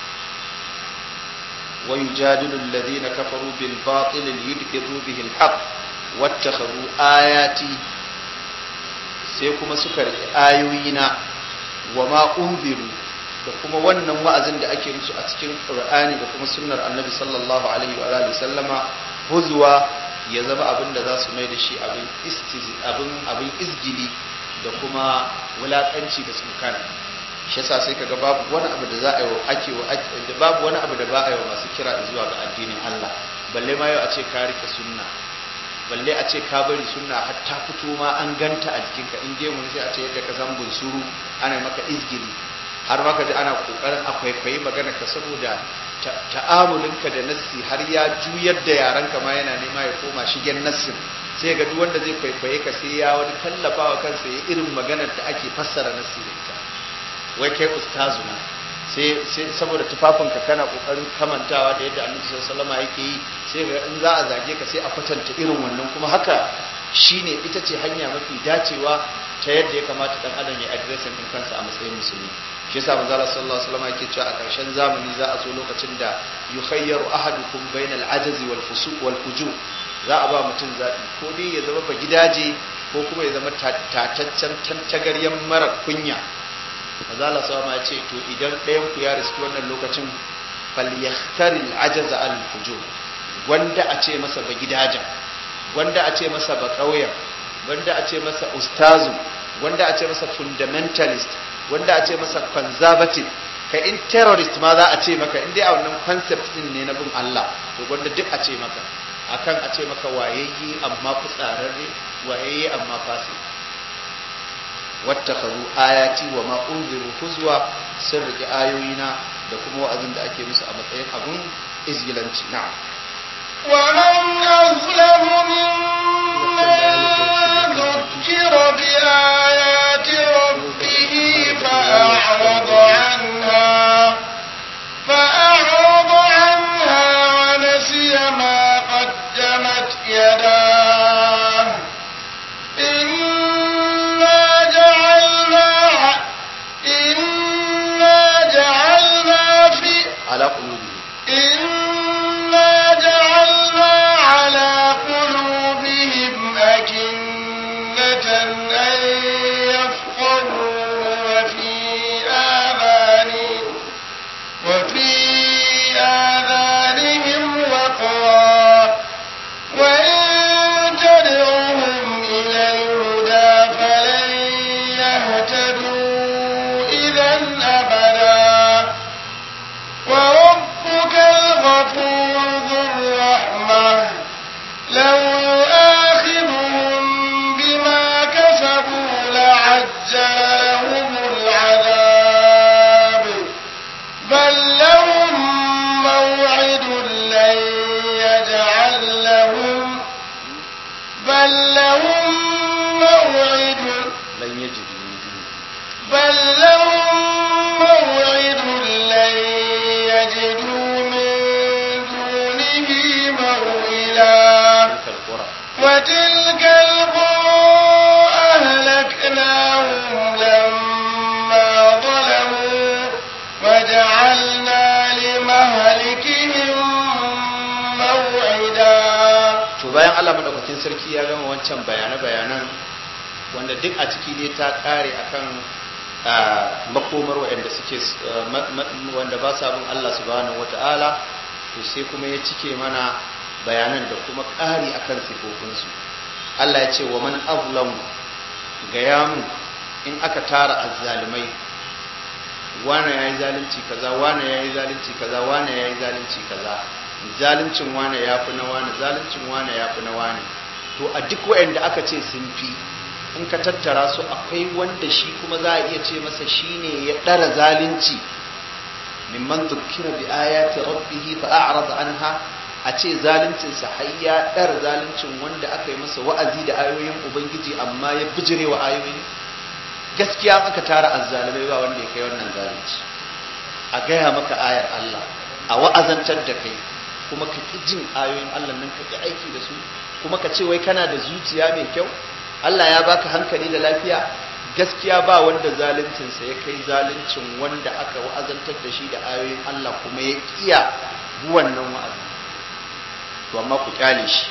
wa yujadilu alladhina kafaru bil batil liyudhibu bihi al haqq wattakhadhu ayati sai kuma suka riƙe ayoyina wa ma unziru da kuma wannan wa'azin da ake musu a cikin Qur'ani da kuma sunnar Annabi sallallahu alaihi wa alihi sallama huzwa ya zama abin da za su mai da shi abin abin abin izgili da kuma wulakanci da tsukana shi yasa sai kaga babu wani abu da za a yi wa ake wa da babu wani abu da ba a yi wa masu kira zuwa ga addinin Allah balle ma yau a ce ka rike sunna balle a ce ka bari sunna har ta fito ma an ganta a jikinka in je mun sai a ce yadda ka san bunsuru ana maka izgili har maka ji ana kokarin a kwaikwayi magana ka saboda ta'amulinka da nassi har ya juyar da yaranka ma yana nema ya koma shigen nassin sai ga duk wanda zai kwaikwaye ka sai ya wani tallafa wa kansa ya irin maganar da ake fassara nassi da ita wai kai ustazu na sai sai saboda tufafinka kana kokarin kamantawa da yadda annabi sallallahu alaihi yake yi sai ga in za a zage ka sai a kwatanta irin wannan kuma haka shine ita ce hanya mafi dacewa ta yadda ya kamata dan adam ya addressing din kansa a matsayin musulmi shi yasa manzo Allah sallallahu alaihi wasallam yake cewa a ƙarshen zamani za a zo lokacin da yukhayyaru ahadukum bainal ajazi wal fusuq wal fujur za a ba mutum zaɓi ko dai ya zama ba gidaje ko kuma ya zama tataccen tantagaryen mara kunya manzo Allah sallallahu alaihi ya ce to idan ɗayan ku ya riski wannan lokacin falyahtari al ajaza al fujur wanda a ce masa ba gidajen wanda a ce masa ba ƙauyen wanda a ce masa ustazu wanda a ce masa fundamentalist wanda a ce masa conservative ka in terrorist ma za a ce maka in dai a wannan concept din ne na bin Allah to wanda duk a ce maka akan a ce maka wayayye amma fitsararre wayayye amma fasi wattakhadhu ayati wa ma unziru huzwa sun rike ayoyina da kuma wa'azin da ake musu a matsayin abun izgilanci na'am ومن أظلم ممن ذكر بآيات ربه فأعرض عنها فأعرض عنها ونسي ما قدمت يداه إنا جعلنا إنا جعلنا في ala qulubi إنا جعلنا يهتدوا إذا أبدا وربك الغفور ذو الرحمة لو يؤاخذهم بما كسبوا لعجل لهم العذاب بل لهم موعد لن يجعل لهم بل لهم موعد lan yajidu min duni بل لهم موعد لن يجدوا من دونه موئلا tilkal qura وتلك القرى أهلكناهم لما ظلموا وجعلنا لمهلكهم موعدا to bayan Allah madaukakin sarki ya gama wancan bayane-bayanan wanda duk a ciki dai ta kare akan ah, makomar waɗanda suke ah, ma- ma- wanda ba sa bin Allah subhanahu wata'ala to sai kuma ya cike mana bayanan da kuma ƙari akan sifofinsu Allah ya ce wa man azlamu ga yamu in aka tara azzalimai wane ya yi zalunci kaza wane ya yi zalunci kaza wane ya yi zalunci kaza zaluncin wane ya fi na wane zaluncin wane ya fi na wane to a duk waɗanda aka ce sun fi in ka tattara su akwai wanda shi kuma za a iya ce masa shine ya ɗara zalunci mimman dukkira bi ayati rabbihi fa a'rada anha a ce zaluncin sa har ya ɗara zaluncin wanda aka yi masa wa'azi da ayoyin ubangiji amma ya bijire wa ayoyin gaskiya aka tara azzalimai ba wanda ya kai wannan zalunci a gaya maka ayar Allah a wa'azantar da kai kuma ka ƙi jin ayoyin Allah nan ka ƙi aiki da su kuma ka ce wai kana da zuciya mai kyau Allah ya baka hankali da lafiya gaskiya ba wanda zaluncinsa ya kai zaluncin wanda aka wa'azantar da shi da ayoyin Allah kuma ya kiya wannan wa'azi to amma ku kyale shi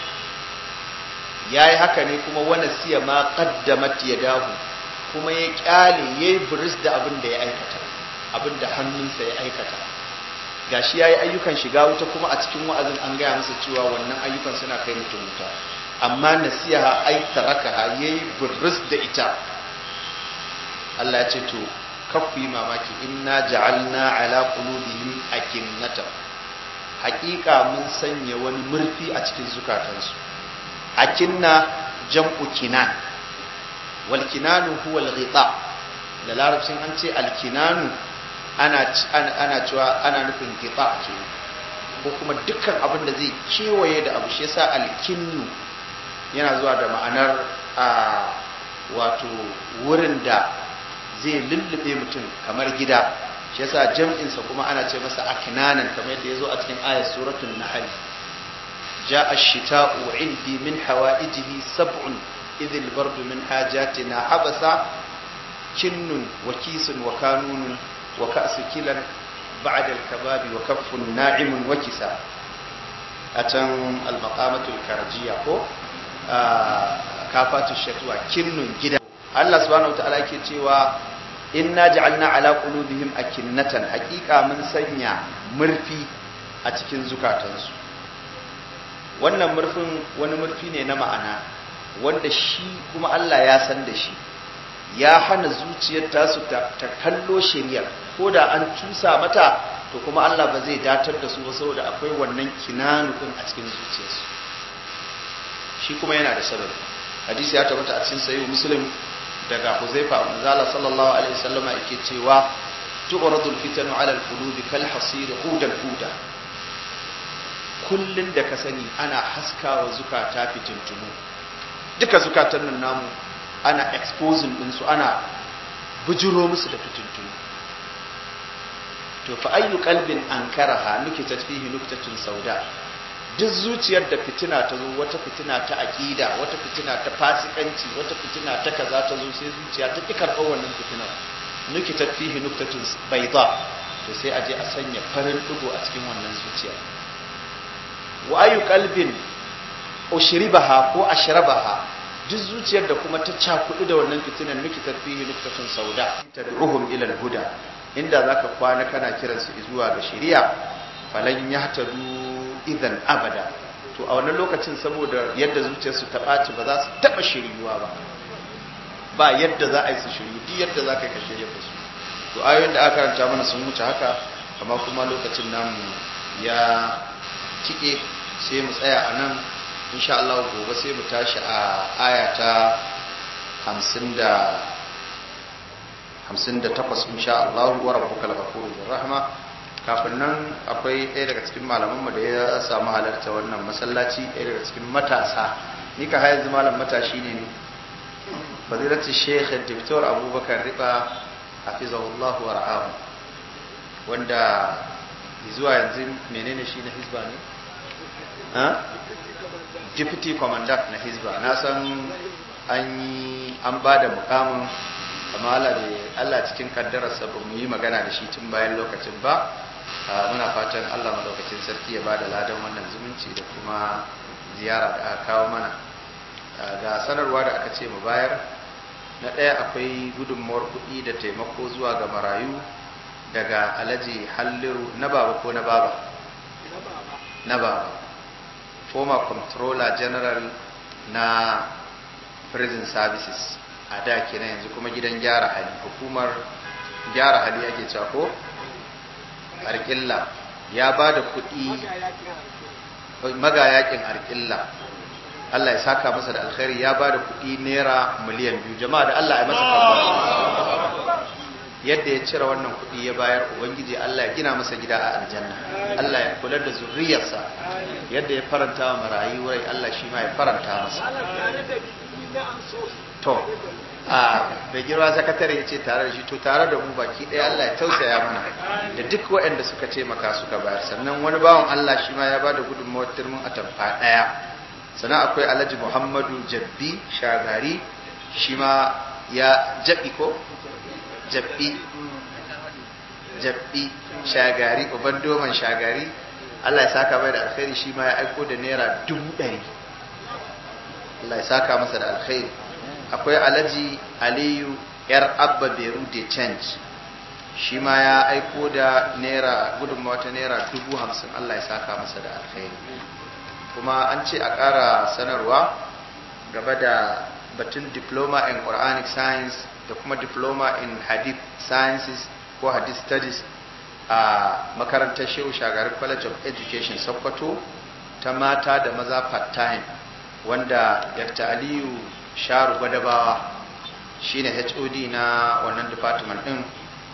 yayi haka ne kuma wani siya ma qaddamat yadahu kuma ya kyale yayi buris da abin da ya aikata abin da hannunsa ya aikata gashi yayi ayyukan shiga wuta kuma a cikin wa'azin an gaya masa cewa wannan ayyukan suna kai mutum wuta amma nasiha ai tarakaha yayi buris da ita Allah ya ce to kakku yi mamaki inna ja'alna ala qulubihim akinnata haƙiƙa mun sanya wani murfi a cikin zukatansu akinna jam'u kinan wal kinanu huwa al ghita da larabcin an ce al kinanu ana ana cewa ana nufin ghita ce ko kuma dukkan abin da zai kewaye da abu shi yasa al kinnu yana zuwa da ma'anar a wato wurin da zai lullube mutum kamar gida shi yasa jam'insa kuma ana ce masa aknanan kamar yadda yazo a cikin ayat suratul nahl jaa ash-shita'u 'indi min hawaijihi sab'un idh al-bard min hajatina habasa kinnun wa kisun wa kanunun wa ka'su kilan ba'da al-kababi wa kaffun na'imun wa kisa atan al-maqamatul karjiya ko kafatu shatwa kinnun gida Allah subhanahu wa ta'ala yake cewa inna ja'alna ala qulubihim akinnatan haqiqa mun sanya murfi a cikin zukatansu wannan murfin wani murfi ne na ma'ana wanda shi kuma Allah ya san da shi ya hana zuciyar tasu ta, ta kallo shari'a ko da an cusa mata to kuma Allah ba zai datar da su ba saboda akwai wannan kinanu din a cikin zuciyarsu shi kuma yana da sababi hadisi ya tabbata a cikin sahih muslim daga Huzaifa manzala sallallahu alaihi wasallam yake cewa tu'radul fitanu ala al-qulubi kal hasir hudan huda kullun da ka sani ana haskawa zukata fitintunu duka zukatan nan namu ana exposing din su ana bujuro musu da fitintunu to fa ayyu qalbin ankaraha nukitat fihi nuktatun sauda duk zuciyar da fitina ta zo wata fitina ta aƙida wata fitina ta fasikanci wata fitina ta kaza ta zo sai zuciya ta ƙi karɓar wannan fitinar nuki ta fihi nuktatun baida to sai a je a sanya farin ɗigo a cikin wannan zuciya wa ayu qalbin ushribaha ko ashrabaha duk zuciyar da kuma ta cakudu da wannan fitinar nuki ta fihi nuktatun sauda tad'uhum ila al-huda inda zaka kwana kana kiransu zuwa ga shari'a falan yahtadu idan abada to a wannan lokacin saboda yadda zuciyarsu ta ɓaci ba za su taɓa shiryuwa ba ba yadda za a yi su shiryu duk yadda za ka yi ka shirya da su to ayoyin da aka karanta mana sun wuce haka amma kuma lokacin namu ya cike sai mu tsaya a nan insha Allah gobe sai mu tashi a aya ta 50 da 58 insha Allah wa rabbukal ghafurur rahma kafin nan akwai ɗaya daga cikin malamanmu da ya samu halarta wannan masallaci ɗaya daga cikin matasa ni ka yanzu malam matashi ne ne fadilatu sheikh dr abubakar riba hafizahullah wa ra'ahu wanda zuwa yanzu menene shi na hizba ne ha deputy commandant na hizba na san an yi an ba da mukamin amma Allah cikin kaddararsa ba mu yi magana da shi tun bayan lokacin ba muna fatan Allah madaukakin sarki ya ba da ladan wannan zumunci da kuma ziyara da aka kawo mana ga sanarwa da aka ce mu bayar na ɗaya akwai gudunmawar kuɗi da taimako zuwa ga marayu daga alhaji halliru na baba ko na baba na baba former controller general na prison services a da kenan yanzu kuma gidan gyara hali hukumar gyara hali ake cewa ko arkilla ya ba da kuɗi magayakin arkilla Allah ya saka masa da alkhairi ya ba da kuɗi naira miliyan biyu jama'a da Allah ya masa karbara yadda ya cire wannan kuɗi ya bayar ubangiji Allah ya gina masa gida a aljanna Allah ya kula da zuriyarsa yadda ya faranta wa marayu rai Allah shi ma ya faranta masa to a bai girma sakatare ya ce tare da shi to tare da mu baki ɗaya Allah ya tausaya mana da duk waɗanda suka taimaka suka bayar sannan wani bawan Allah shi ma ya ba da gudunmawar turmin atamfa ɗaya sannan akwai alhaji muhammadu jabbi shagari shi ma ya jabi ko jabbi jabbi shagari uban doman shagari Allah ya saka mai da alkhairi shi ma ya aiko da naira dubu ɗari Allah ya saka masa da alkhairi akwai alhaji aliyu yar abba beru de change shi ma ya aiko da naira gudunmawa ta naira dubu hamsin Allah ya saka masa da alkhairi kuma an ce a ƙara sanarwa gaba da batun diploma in quranic science da kuma diploma in hadith sciences ko hadith studies a makarantar shehu shagari college of education sokoto ta mata da maza part-time wanda dr aliyu sharu gwadabawa shine hod na wannan department din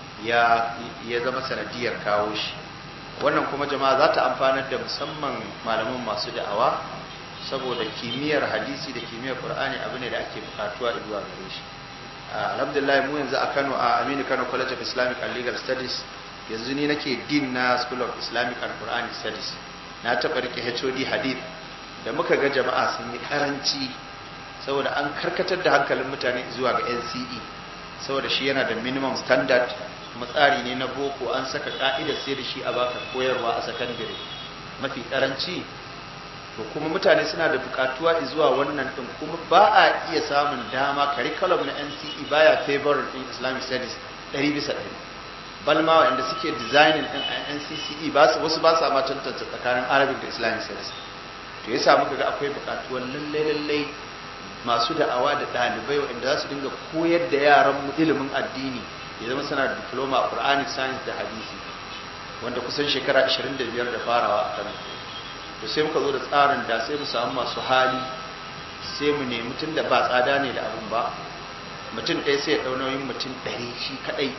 ya zama sanadiyar kawo shi wannan kuma jama'a za ta amfanar da musamman malaman masu da'awa saboda kimiyyar hadisi da kimiyyar qur'ani abu ne da ake bukatuwa zuwa gare shi alhamdulillah mu yanzu a Kano a Aminu Kano College of Islamic and Legal Studies yanzu ni nake dean na School of Islamic and Quranic Studies na taɓa rike HOD hadith da muka ga jama'a sun yi karanci saboda an karkatar da hankalin mutane zuwa ga NCE saboda shi yana da minimum standard matsari ne na boko an saka ka'idar sai da shi a baka koyarwa a sakandare mafi karanci to kuma mutane suna da bukatuwa zuwa wannan din kuma ba a iya samun dama curriculum na NCE baya favor din Islamic studies 100 bisa 100 balma wanda suke designing din NCCE ba su wasu ba su ma tantance tsakanin Arabic da Islamic studies to yasa muka ga akwai bukatuwar lalle lalle masu da'awa da ɗalibai waɗanda za su dinga koyar da yaran mu ilimin addini ya zama suna da diploma a Quranic science da hadisi wanda kusan shekara 25 da farawa a Kano to sai muka zo da tsarin da sai mu samu masu hali sai mu nemi tun da ba tsada ne da abin ba mutum ɗaya sai ya ɗau nauyin mutum ɗari shi kaɗai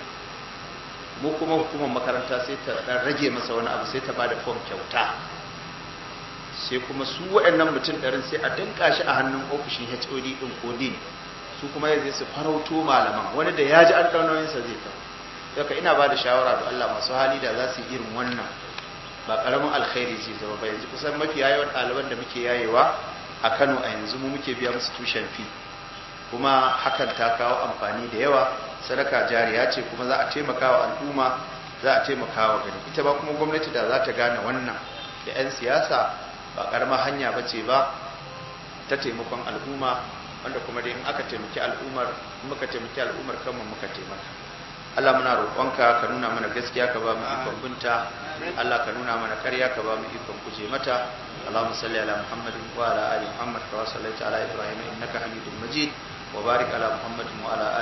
mu kuma hukumar makaranta sai ta ɗan rage masa wani abu sai ta ba da fom kyauta sai kuma su waɗannan mutum ɗarin sai a danka shi a hannun ofishin hod ɗin ko din su kuma ya zai su farauto malaman wani da ya ji an ɗau nauyinsa zai kawo daga ina ba da shawara da Allah masu hali da za su yi irin wannan ba karamin alkhairi ce zama ba yanzu kusan mafi yawan ɗaliban da muke yayewa a kano a yanzu mu muke biya musu tushen fi kuma hakan ta kawo amfani da yawa sadaka jariya ce kuma za a taimaka wa al'umma za a taimaka wa gani ita ba kuma gwamnati da za ta gane wannan da 'yan siyasa ba karamar hanya ba ce ba ta taimakon al'umma wanda kuma dai in aka taimaki al'ummar muka taimaki al'ummar kanmu muka taimaka Allah muna roƙonka ka nuna mana gaskiya ka ba mu ikon binta Allah ka nuna mana ƙarya ka ba mu ikon guje mata Allahumma salli ala Muhammadin wa ala ali Muhammad kama sallaita ala Ibrahim innaka Hamidum Majid wa barik ala muhammadin wa ala